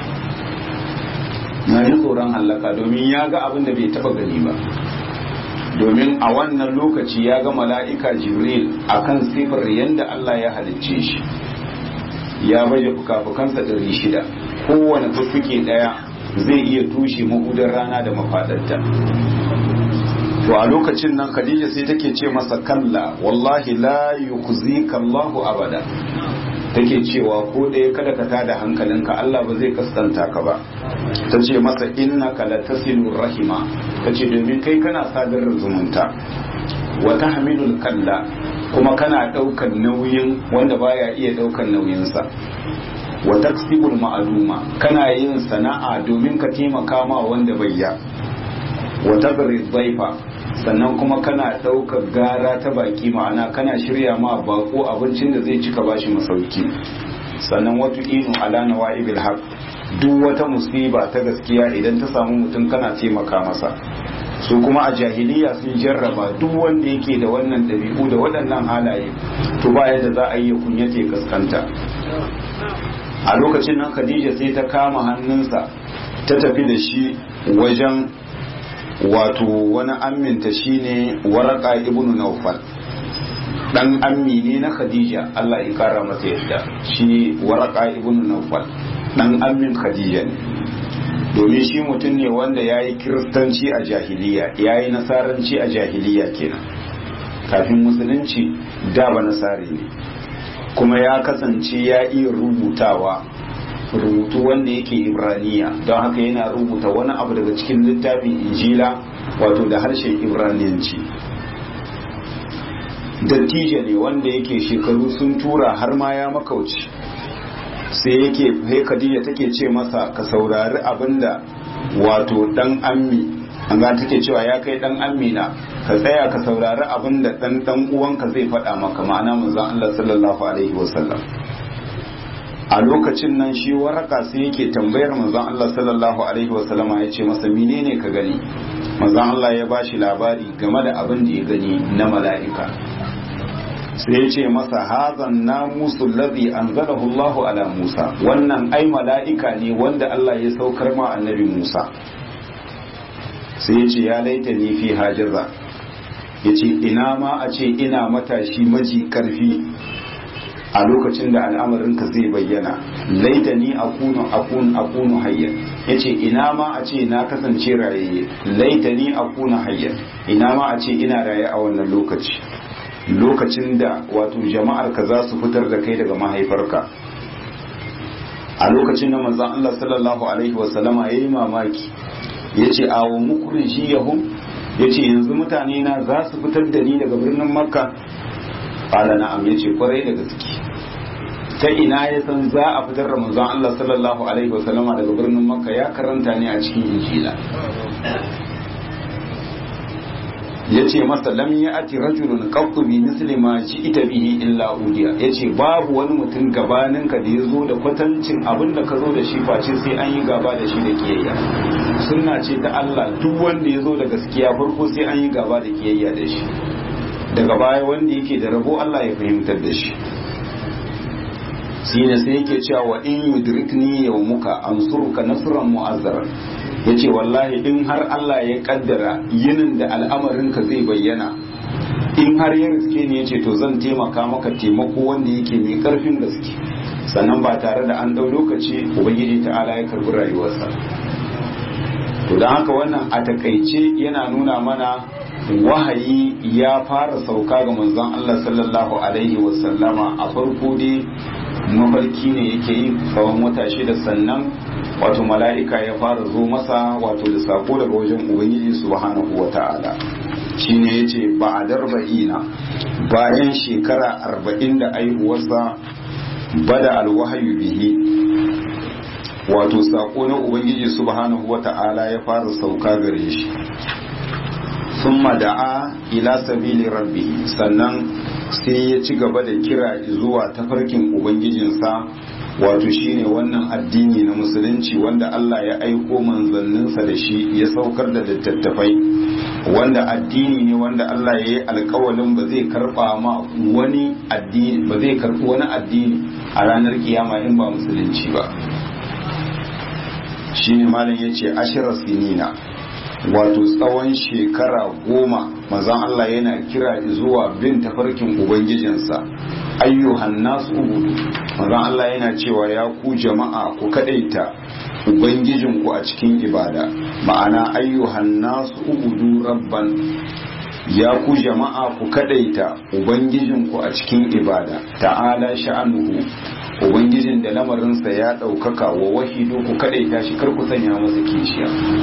na ji tsoron hallaka domin ya ga abin da bai taba gani ba domin a wannan lokaci ya ga mala'ika jibril akan sifar yadda Allah ya halicce shi ya baje fuka-fukansa ɗari shida kowane fuffuke ɗaya zai iya tushe mahudar rana da mafaɗarta to a lokacin nan khadija sai take ce masa kalla wallahi la yukhzika Allahu abada take cewa ko ɗaya kada ka tada hankalinka Allah ba zai kaskanta ka ba ta ce masa innaka latasilu rahima ta ce domin kai kana sadar zumunta wa tahmilul kalla kuma kana ɗaukar nauyin wanda baya iya ɗaukar nauyinsa wa taksibul ma'aluma kana yin sana'a domin ka taimaka ma wanda bai ya wa tabri dhaifa sannan kuma kana ɗaukar gara ta baki ma'ana kana shirya ma bako abincin da zai cika bashi masauki sannan wata inu ala nawa'ibil haq duk wata musiba ta gaskiya idan ta samu mutum kana taimaka masa su kuma a jahiliya sun jarraba duk wanda yake da wannan ɗabi'u da waɗannan halaye to ba yadda za a yi kunyata kaskanta a lokacin nan khadija sai ta kama hannunsa ta tafi da shi wajen wato wani amminta shine waraka ibnu naufal dan ammi ne na khadija Allah ya kara masa yadda shi waraka ibnu naufal dan ammin khadija ne domin shi mutum ne wanda ya yi kiristanci a jahiliya ya yi nasaranci a jahiliya kenan kafin musulunci da ba nasari ne kuma ya kasance ya iya rubutawa rubutu wanda yake ibraniya don haka yana rubuta wani abu daga cikin littafin injila wato da harshen ibraniyanci dattijo ne wanda yake shekaru sun tura har ma ya makauci sai yake sai khadija take ce masa ka saurari abinda wato dan ammi an ga take cewa ya kai dan ammi na ka tsaya ka saurari abinda dan dan uwanka zai faɗa maka ma'ana manzon Allah sallallahu alaihi wasallam a lokacin nan shi waraka sai yake tambayar manzon Allah sallallahu alaihi wasallama ya ce masa menene ka gani manzon Allah ya bashi labari game da abin da ya gani na mala'ika sai ya ce masa hazan namusu ladhi anzalahu Allah ala Musa wannan ai mala'ika ne wanda Allah ya saukar ma annabi Musa sai ya ce ya laita ni fi hajaza ya ce ina ma a ce ina matashi maji karfi a lokacin da al'amarinka zai bayyana laita ni akunu akunu akunu hayyan yace ina ma a ce na kasance raye laita ni akunu hayyan ina ma a ce ina raye a wannan lokaci lokacin da wato jama'ar ka za su fitar da kai daga mahaifarka a lokacin da manzon Allah sallallahu alaihi wasallama yayi mamaki yace awo mukhrijiyahum yace yanzu mutane na za su fitar da ni daga birnin makka qala na'am yace kwarai da gaske ta ina ya san za a fitar da manzon Allah sallallahu alaihi wasallama daga birnin makka ya karanta ne a cikin injila yace masa lam ya'ti rajulun qattu bi misli ma ji'ta bihi illa udiya yace babu wani mutum gabanin ka da yazo da kwatancin abin da ka zo da shi face sai an yi gaba da shi da kiyayya sunna ce ta Allah duk wanda yazo da gaskiya farko sai an yi gaba da kiyayya da shi daga baya wanda yake da rabo Allah ya fahimtar da shi shine sai yake cewa wa in yudrikni yawmuka ansuruka nasran mu'azzara yace wallahi in har Allah ya kaddara yinin da al'amarinka zai bayyana in har ya riske ne yace to zan taimaka maka taimako wanda yake mai karfin gaske sannan ba tare da an dau lokaci ubangiji ta'ala ya karbi rayuwarsa to don haka wannan a takaice yana nuna mana wahayi ya fara sauka ga manzon Allah sallallahu alaihi wasallama a farko dai mafarki ne yake yi tsawon wata shida sannan wato mala'ika ya fara zo masa wato da sako daga wajen ubangiji subhanahu wa ta'ala shine yace ba a darba'ina bayan shekara arba'in da aihuwarsa bada alwahayu bihi wato sako na ubangiji subhanahu wa ta'ala ya fara sauka gare shi summa da'a ila sabili rabbi sannan sai ya ci gaba da kira zuwa tafarkin ubangijinsa wato shine wannan addini na musulunci wanda Allah ya aiko manzanninsa da shi ya saukar da littattafai wanda addini ne wanda Allah ya yi alkawalin ba zai karba ma wani addini ba zai karbi wani addini a ranar kiyama in ba musulunci ba shine malam yace ashira sinina wato tsawon shekara goma mazan Allah yana kira zuwa bin tafarkin ubangijinsa ayyuhan nasu ubudu mazan Allah yana cewa ya ku jama'a ku kadaita ubangijinku a cikin ibada ma'ana ayyuhan nasu ubudu rabban ya ku jama'a ku kadaita ubangijinku a cikin ibada ta'ala sha'anuhu ubangijin da lamarinsa ya ɗaukaka wa wahidu ku kadaita shi kar ku sanya masa kishiya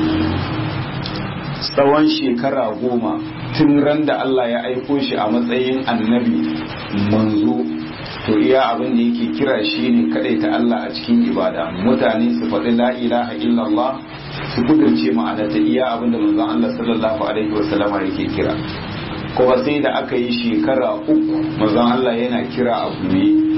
tsawon shekara goma tun ran da Allah ya aiko shi a matsayin annabi manzo to iya abin da yake kira shi ne ta Allah a cikin ibada mutane su faɗi la ilaha illallah su kudurce ma'anarta iya abin da manzon Allah sallallahu alaihi wasallama yake kira kuma sai da aka yi shekara uku manzon Allah yana kira a buye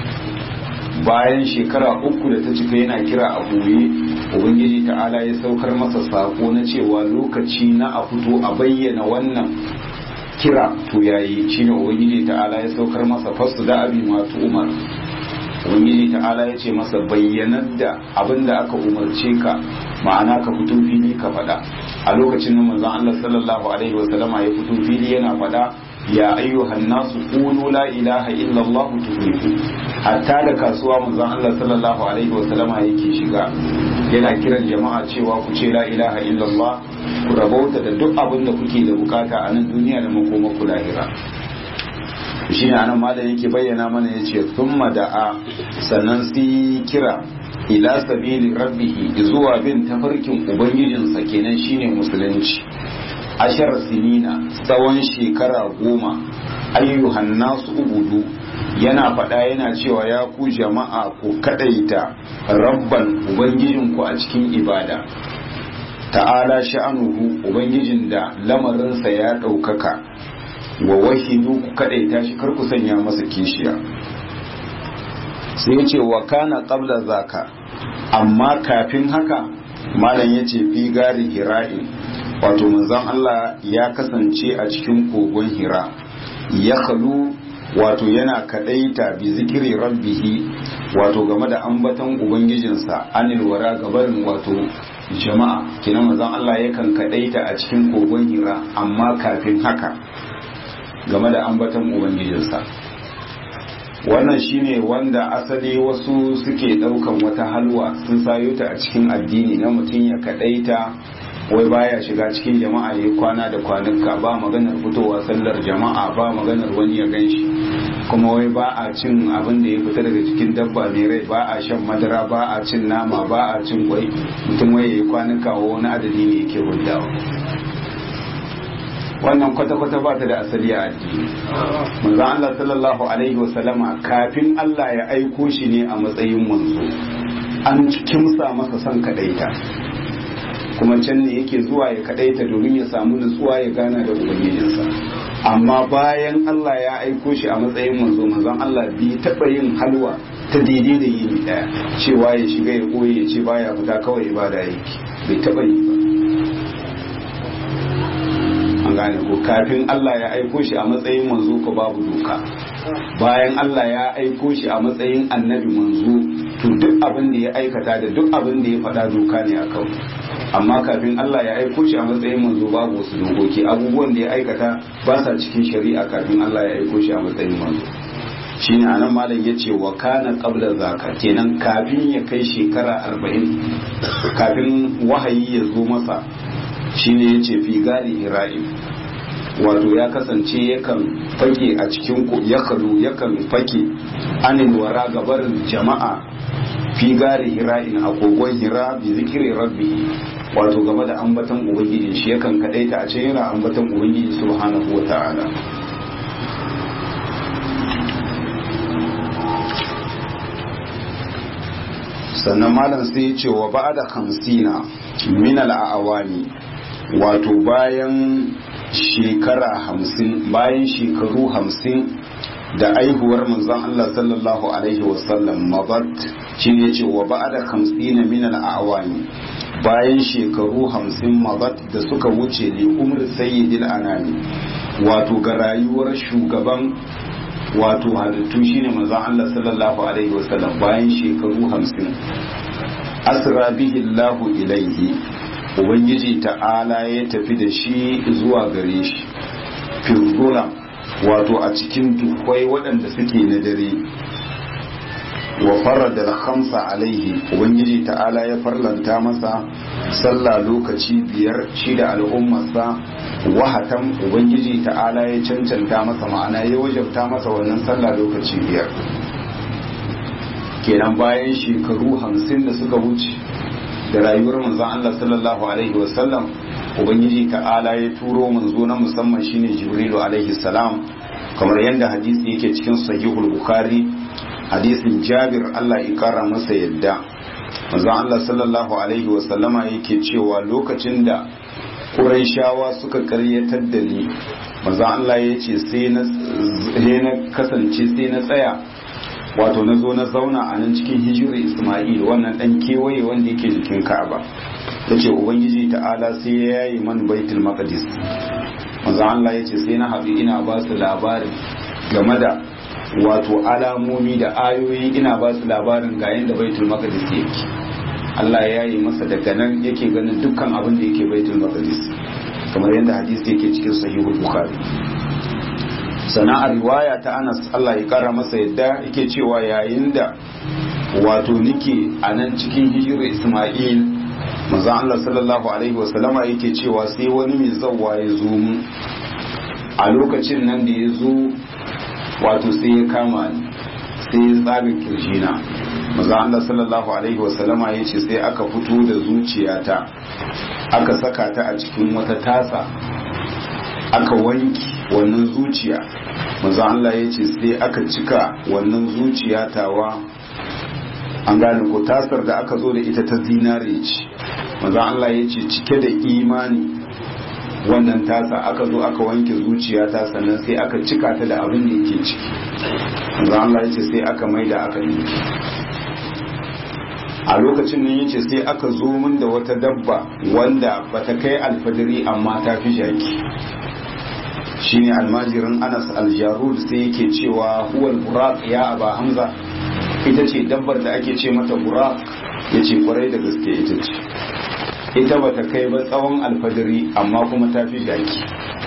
bayan shekara uku da ta cika yana kira a buye ubangiji ta'ala ya saukar masa sako na cewa lokaci na a fito a bayyana wannan kira to yayi shine ubangiji ta'ala ya saukar masa fasu da abi masu umar ubangiji ta'ala ya ce masa bayyanar da abin da aka umarce ka ma'ana ka fito fili ka faɗa a lokacin da manzon Allah sallallahu alaihi wasallama ya fito fili yana faɗa ya ayyuhan nasu qulu la ilaha illa Allah tuflihu hatta da kasuwa manzon Allah sallallahu alaihi wasallama yake shiga yana kiran jama'a cewa ku ce la ilaha illa Allah ku rabauta da duk abin da kuke da bukata a nan duniya da makoma ku lahira shi ne anan malam yake bayyana mana yace thumma da'a sannan sai kira ila sabili rabbihi zuwa bin tafarkin ubangijinsa kenan shine musulunci ashar sinina tsawon shekara goma ayyuhan nasu ubudu yana faɗa yana cewa ya ku jama'a ku kadaita rabban ubangijinku a cikin ibada ta'ala sha'anuhu ubangijin da lamarinsa ya ɗaukaka wa wahidu ku kadaita shi kar ku sanya masa kishiya sai ya ce wa kana qabla zaka amma kafin haka malam ya ce fi gari hira'in wato manzon Allah ya kasance a cikin kogon hira ya kalu wato yana kadaita bi zikiri rabbihi wato game da ambaton ubangijinsa anil wara gabarin wato jama'a kina manzon Allah yakan kadaita a cikin kogon hira amma kafin haka game da ambaton ubangijinsa wannan shine wanda asali wasu suke daukan wata halwa sun sayo ta a cikin addini na mutum ya kadaita wai baya shiga cikin jama'a ya kwana da kwanuka ba maganar fitowa sallar jama'a ba maganar wani ya ganshi kuma wai ba a cin abin da ya fita daga cikin dabba mai rai ba a shan madara ba a cin nama ba a cin kwai mutum wai ya yi kwanuka wa wani adadi ne yake huddawa wannan kwata-kwata ba ta da asali a addini manzo Allah sallallahu alaihi wasallama kafin Allah ya aiko shi ne a matsayin manzo an kimsa masa son kadaita kuma can ne yake zuwa ya kadaita domin ya samu nutsuwa ya gana da ubangijinsa amma bayan Allah ya aiko shi a matsayin manzo manzon Allah bai taba yin halwa ta daidai da yini daya cewa ya shiga ya koyi ya ce baya fita kawai ibada yake bai taba yi ba an gane ko kafin Allah ya aiko shi a matsayin manzo ko babu doka bayan Allah ya aiko shi a matsayin annabi manzo to duk abin da ya aikata da duk abin da ya faɗa doka ne a kawai amma kafin Allah ya aiko shi a matsayin manzo babu wasu dokoki abubuwan da ya aikata ba sa cikin shari'a kafin Allah ya aiko shi a matsayin manzo shine anan malam ya ce wa kana qabla zaka kenan kafin ya kai shekara arba'in kafin wahayi ya zo masa shine ya ce fi gari ira'im wato ya kasance yakan fake a cikin ya kalu yakan fake anin wara gabarin jama'a fi gari hira'in a kogon hira bi zikiri rabbi wato game da ambatan ubangiji shi yakan kadaita a ce yana ambatan ubangiji subhanahu wa ta'ala sannan malam sai ya ce wa ba da hamsina min al'awani wato bayan shekara hamsin bayan shekaru hamsin da aihuwar manzon Allah sallallahu alaihi wasallam mabat shi ne ce wa ba'da 50 min al-awami bayan shekaru 50 mabat da suka wuce li umr sayyidil anami wato ga rayuwar shugaban wato halittu shine manzon Allah sallallahu alaihi wasallam bayan shekaru 50 asra bihi Allahu ilaihi ubangiji ta'ala ya tafi da shi zuwa gare shi firgula wato a cikin dukwai waɗanda suke na dare wa farada da khamsa alaihi ubangiji ta'ala ya farlanta masa sallah lokaci biyar shi da al'ummarsa wahatan ubangiji ta'ala ya cancanta masa ma'ana ya wajabta masa wannan sallah lokaci biyar kenan bayan shekaru hamsin da suka wuce da rayuwar manzon Allah sallallahu alaihi wasallam ubangiji ta'ala ya turo manzo na musamman shine jibrilu alaihi salam kamar yadda hadisi yake cikin sahihul bukhari hadisin jabir Allah ya kara masa yadda manzon Allah sallallahu alaihi wasallama yake cewa lokacin da Qurayshawa suka karyatar da ni manzon Allah ya ce sai na kasance sai na tsaya wato na zo na zauna a nan cikin hijirar Ismail wannan dan kewaye wanda yake jikin Ka'aba tace ubangiji ta'ala sai ya yayi man baitul maqdis manzo Allah yace sai na haɗu ina ba su labarin game da wato alamomi da ayoyi ina ba su labarin ga yanda baitul maqdis yake Allah ya yi masa daga nan yake ganin dukkan abin da yake baitul maqdis kamar yadda hadisi yake cikin sahihul bukhari sana'ar riwaya ta Anas Allah ya kara masa yadda yake cewa yayin da wato nike a nan cikin hijirar Isma'il manzon Allah sallallahu alaihi wasallama yake cewa sai wani mai zawwa ya zo mu a lokacin nan da ya zo wato sai ya kama ni sai ya tsaga kirjina manzon Allah sallallahu alaihi wasallama ya ce sai aka fito da zuciyata aka saka ta a cikin wata tasa aka wanki wannan zuciya manzon Allah ya ce sai aka cika wannan zuciya tawa an gane ko tasar da aka zo da ita ta zinare ce manzon Allah ya ce cike da imani wannan tasa aka zo aka wanke zuciya ta sannan sai aka cika ta da abin da yake ciki manzon Allah ya ce sai aka maida aka yi a lokacin nan yace sai aka zo min da wata dabba wanda bata kai alfadari amma ta fi jaki shine almajirin Anas aljarud sai yake cewa huwal buraq ya aba hamza ita ce dabbar da ake ce mata buraq yace kwarai da gaske ita ce ita bata kai ba tsawon alfadari amma kuma ta fi jaki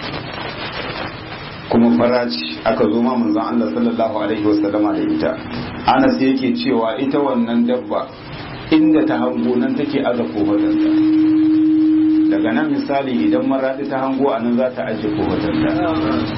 kuma faraci aka zo ma manzon Allah sallallahu alaihi wasallama da ita Anas yake cewa ita wannan dabba inda ta hango nan take aza kofatanta daga nan misali idan maraɗi ta hango a nan za ta ajiye kofatanta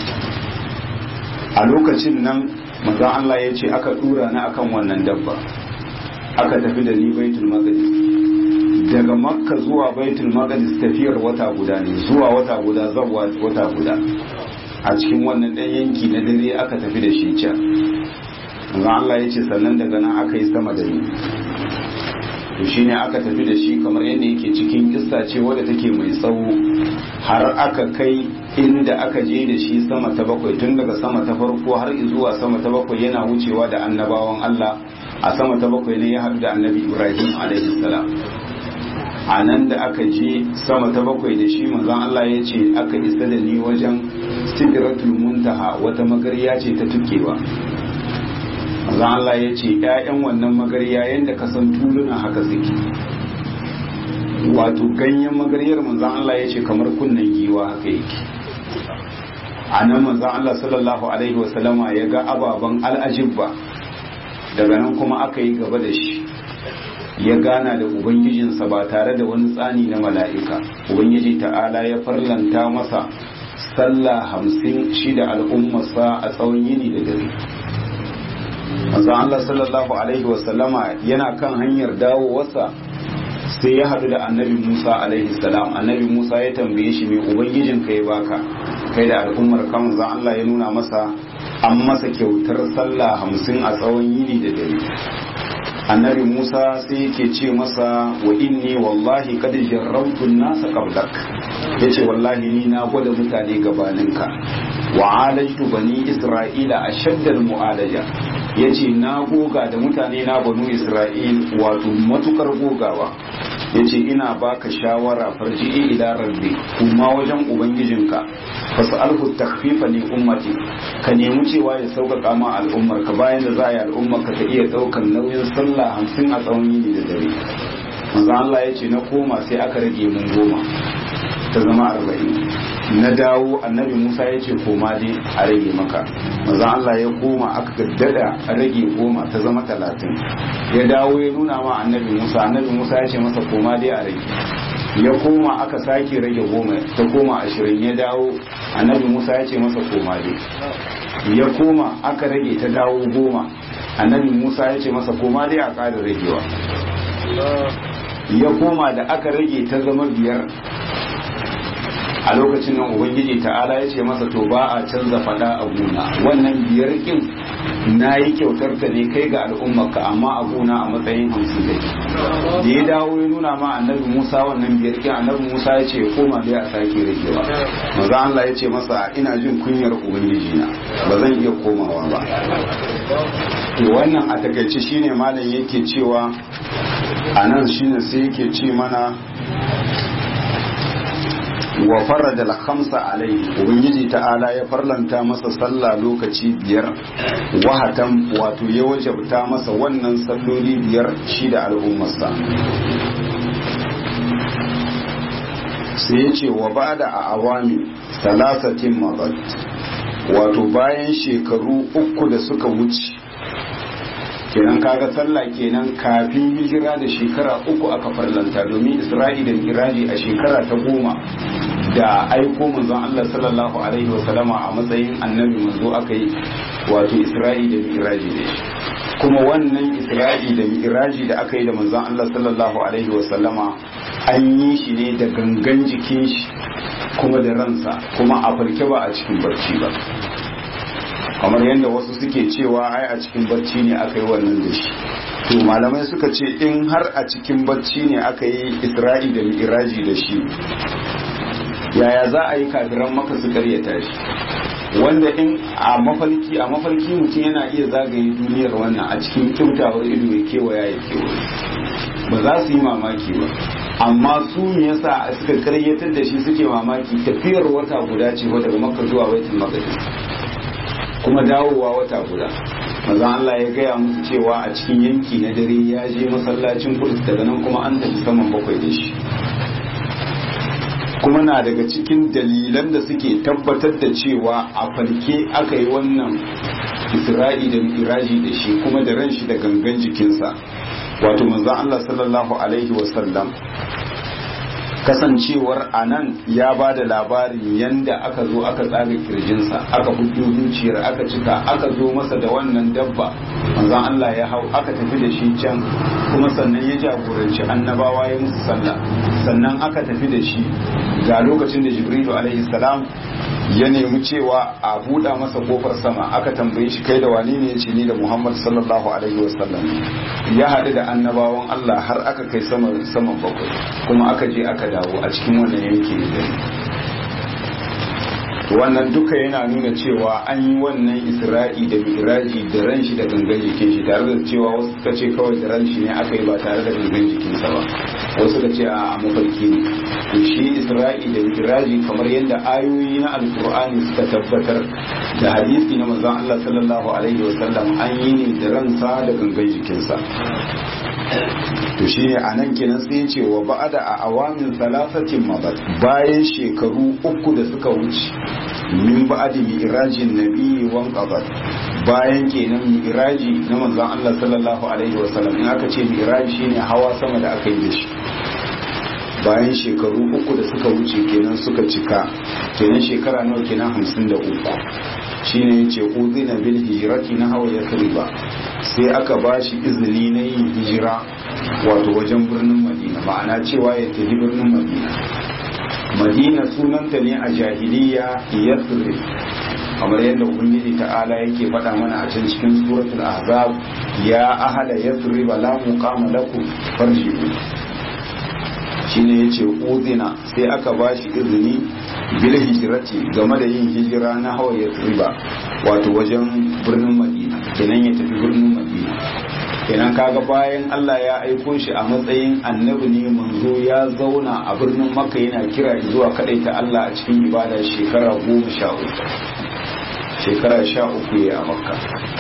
a lokacin nan manzon Allah ya ce aka tura ni akan wannan dabba aka tafi da ni baitul maqdis daga makka zuwa baitul maqdis tafiyar wata guda ne zuwa wata guda zawa wata guda a cikin wannan ɗan yanki na dare aka tafi da shi can manzon Allah ya ce sannan daga nan aka yi sama da ni to shine aka tafi da shi kamar yadda yake cikin kissa ce wadda take mai tsawo har aka kai inda aka je da shi sama ta bakwai tun daga sama ta farko har zuwa sama ta bakwai yana wucewa da annabawan Allah a sama ta bakwai ne ya haɗu da annabi Ibrahim alaihi salam a nan da aka je sama ta bakwai da shi manzon Allah ya ce aka isa da ni wajen sidratul muntaha wata magarya ce ta tukewa manzon Allah ya ce ‘ya'yan wannan magarya yadda ka san tuluna haka suke wato ganyen magaryar manzon Allah ya ce kamar kunnen giwa haka yake a nan manzon Allah sallallahu alaihi wasallama ya ga ababen al'ajibba daga nan kuma aka yi gaba da shi ya gana da ubangijinsa ba tare da wani tsani na mala'ika ubangiji ta'ala ya farlanta masa sallah hamsin shi da al'ummarsa a tsawon yini da dare manzon Allah sallallahu alaihi wasallama yana kan hanyar dawowarsa sai ya haɗu da annabi Musa alaihi salam annabi Musa ya tambaye shi mai ubangijin kai baka kai da al'ummar kan manzon Allah ya nuna masa an masa kyautar sallah hamsin a tsawon yini da dare annabi Musa sai yake ce masa wa inni wallahi kad jarrabtu nasa qablak yace wallahi ni na gwada mutane gabaninka wa alajtu bani isra'ila ashaddal mu'alaja yace na goga da mutane na banu isra'il wato matukar gogawa yace ina baka shawara farji ila rabbi kuma wajen ubangijinka fas'alhu takhfifa li ummati ka nemi cewa ya sauƙaƙa ma al'ummar ka bayan da za a yi al'ummar ka ta iya ɗaukar nauyin sallah hamsin a tsawon yini da dare manzo Allah ya ce na koma sai aka rage mun goma ta zama arba'in na dawo annabi Musa ya ce koma dai a rage maka manzo Allah ya koma aka gaddada a rage goma ta zama talatin ya dawo ya nuna ma annabi Musa annabi Musa ya ce masa koma dai a rage ya koma aka sake rage goma ta koma ashirin ya dawo annabi Musa ya ce masa koma dai ya koma aka rage ta dawo goma annabi Musa ya ce masa koma dai a ƙara ragewa ya koma da aka rage ta zama biyar a lokacin nan ubangiji ta'ala ya ce masa to ba a canza fada a gona wannan biyar kin na yi kyautar ta ne kai ga al'ummarka amma a gona a matsayin hamsin da da ya dawo ya nuna ma annabi musa wannan biyar kin annabi musa ya ce ya koma bai a sake ragewa maza allah ya ce masa ina jin kunyar ubangiji na ba zan iya komawa ba to wannan a takaice shine malam yake cewa a nan shine sai yake ce mana wa farada al-khamsa alayhi ubangiji ta'ala ya farlanta masa sallah lokaci biyar wahatan wato ya wajabta masa wannan salloli biyar shi da al'ummarsa sai ya ce wa bada a awami salasatin mazat wato bayan shekaru uku da suka wuce kenan kaga sallah kenan kafin hijira da shekara uku aka farlanta domin isra'i da miraji a shekara ta goma da aiko manzon Allah sallallahu alaihi wa sallama a matsayin annabi manzo aka yi wato isra'i da miraji da shi kuma wannan isra'i da miraji da aka yi da manzon Allah sallallahu alaihi wa sallama an yi shi ne da gangan jikin shi kuma da ransa kuma a farke ba a cikin barci ba kamar yadda wasu suke cewa ai a cikin barci ne aka yi wannan da shi to malamai suka ce in har a cikin barci ne aka yi isra'i da mi'raji da shi yaya za a yi kafiran maka su karyata shi wanda in a mafalki a mafalki mutum yana iya zagaye duniyar wannan a cikin kyautawar ido ya kewaya ya kewaye ba za su yi mamaki ba amma su me yasa suka karyatar da shi suke mamaki tafiyar wata guda ce daga makka zuwa baitul maqdis kuma dawowa wata guda maza Allah ya gaya musu cewa a cikin yanki na dare ya je masallacin kudus daga nan kuma an tafi saman bakwai da shi kuma na daga cikin dalilan da suke tabbatar da cewa a falke aka yi wannan isra'i da miraji da shi kuma da ran shi da gangan jikinsa wato manzon Allah sallallahu alaihi wasallam kasancewar a nan ya ba da labarin yanda aka zo aka tsaga kirjinsa aka hudu zuciyar aka cika aka zo masa da wannan dabba manzon Allah ya hau aka tafi da shi can kuma sannan ya jagoranci annabawa ya musu sallah sannan aka tafi da shi ga lokacin da jibrilu alaihi salam ya nemi cewa a buɗa masa kofar sama aka tambaye shi kai da wani ne ya ce ni da muhammad sallallahu alaihi wasallam ya haɗu da annabawan allah har aka kai saman bakwai kuma aka je aka dawo a cikin wannan yanki ne wannan duka yana nuna cewa an yi wannan isra'i da miraji da ran shi da gangan jikin shi tare da cewa wasu suka ce kawai da ran shi ne aka yi ba tare da gangan jikinsa ba wasu suka ce a mafarki ne to shi isra'i da miraji kamar yadda ayoyi na alkur'ani suka tabbatar da hadisi na manzon Allah sallallahu alaihi wasallam an yi ne da ransa da gangan jikinsa to shi ne a nan kenan sai ce wa ba'ada a awamin salasatin mabat bayan shekaru uku da suka wuce min ba'adi mi'rajin nabi wan qabat bayan kenan mi'raji na manzon Allah sallallahu alaihi wasallam in aka ce mi'raji shine hawa sama da aka yi da shi bayan shekaru uku da suka wuce kenan suka cika kenan shekara nawa kenan hamsin da uku shine yace uzina bil hijrati na hawa yakriba sai aka ba shi izini na yin hijira wato wajen birnin madina ma'ana cewa ya tafi birnin madina madina sunanta ne a jahiliya yathrib kamar yadda ubangiji ta'ala yake faɗa mana a can cikin suratul ahzab ya ahala yathrib la muqama lakum farji'u shine yace udina sai aka bashi izini bil hijrati game da yin hijira na hawaye riba wato wajen birnin madina kenan ya tafi birnin madina kenan kaga bayan Allah ya aiko shi a matsayin annabi ne manzo ya zauna a birnin makka yana kira zuwa kadai ta Allah a cikin ibada shekara goma sha uku shekara sha uku ya a makka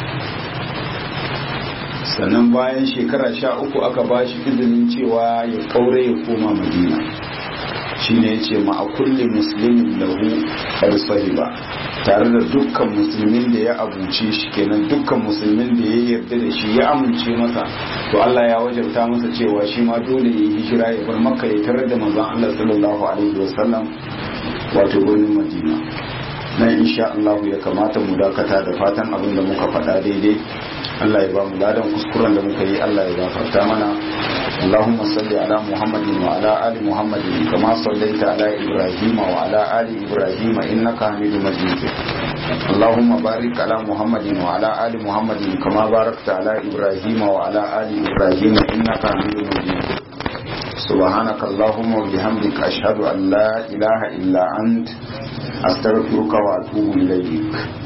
sannan bayan shekara sha uku aka ba shi izinin cewa ya kaure ya koma madina shine ya ce ma a kulle musulmin lahu ba tare da dukkan musulmin da ya abuce shi kenan dukkan musulmin da ya yarda da shi ya amince masa to Allah ya wajabta masa cewa shi ma dole ya yi hijira ya bar makka ya tarar da manzon Allah sallallahu alaihi wasallam wato birnin madina nan insha Allah ya kamata mu dakata da fatan abin da muka faɗa daidai Allah ya ba mu ladan kuskuren da muka yi Allah ya gafarta mana اللهم صل على محمد وعلى آل محمد كما صليت على إبراهيم وعلى آل إبراهيم إنك حميد مجيد اللهم بارك على محمد وعلى آل محمد كما باركت على إبراهيم وعلى آل إبراهيم إنك حميد مجيد سبحانك اللهم وبحمدك أشهد أن لا إله إلا أنت أستغفرك وأتوب إليك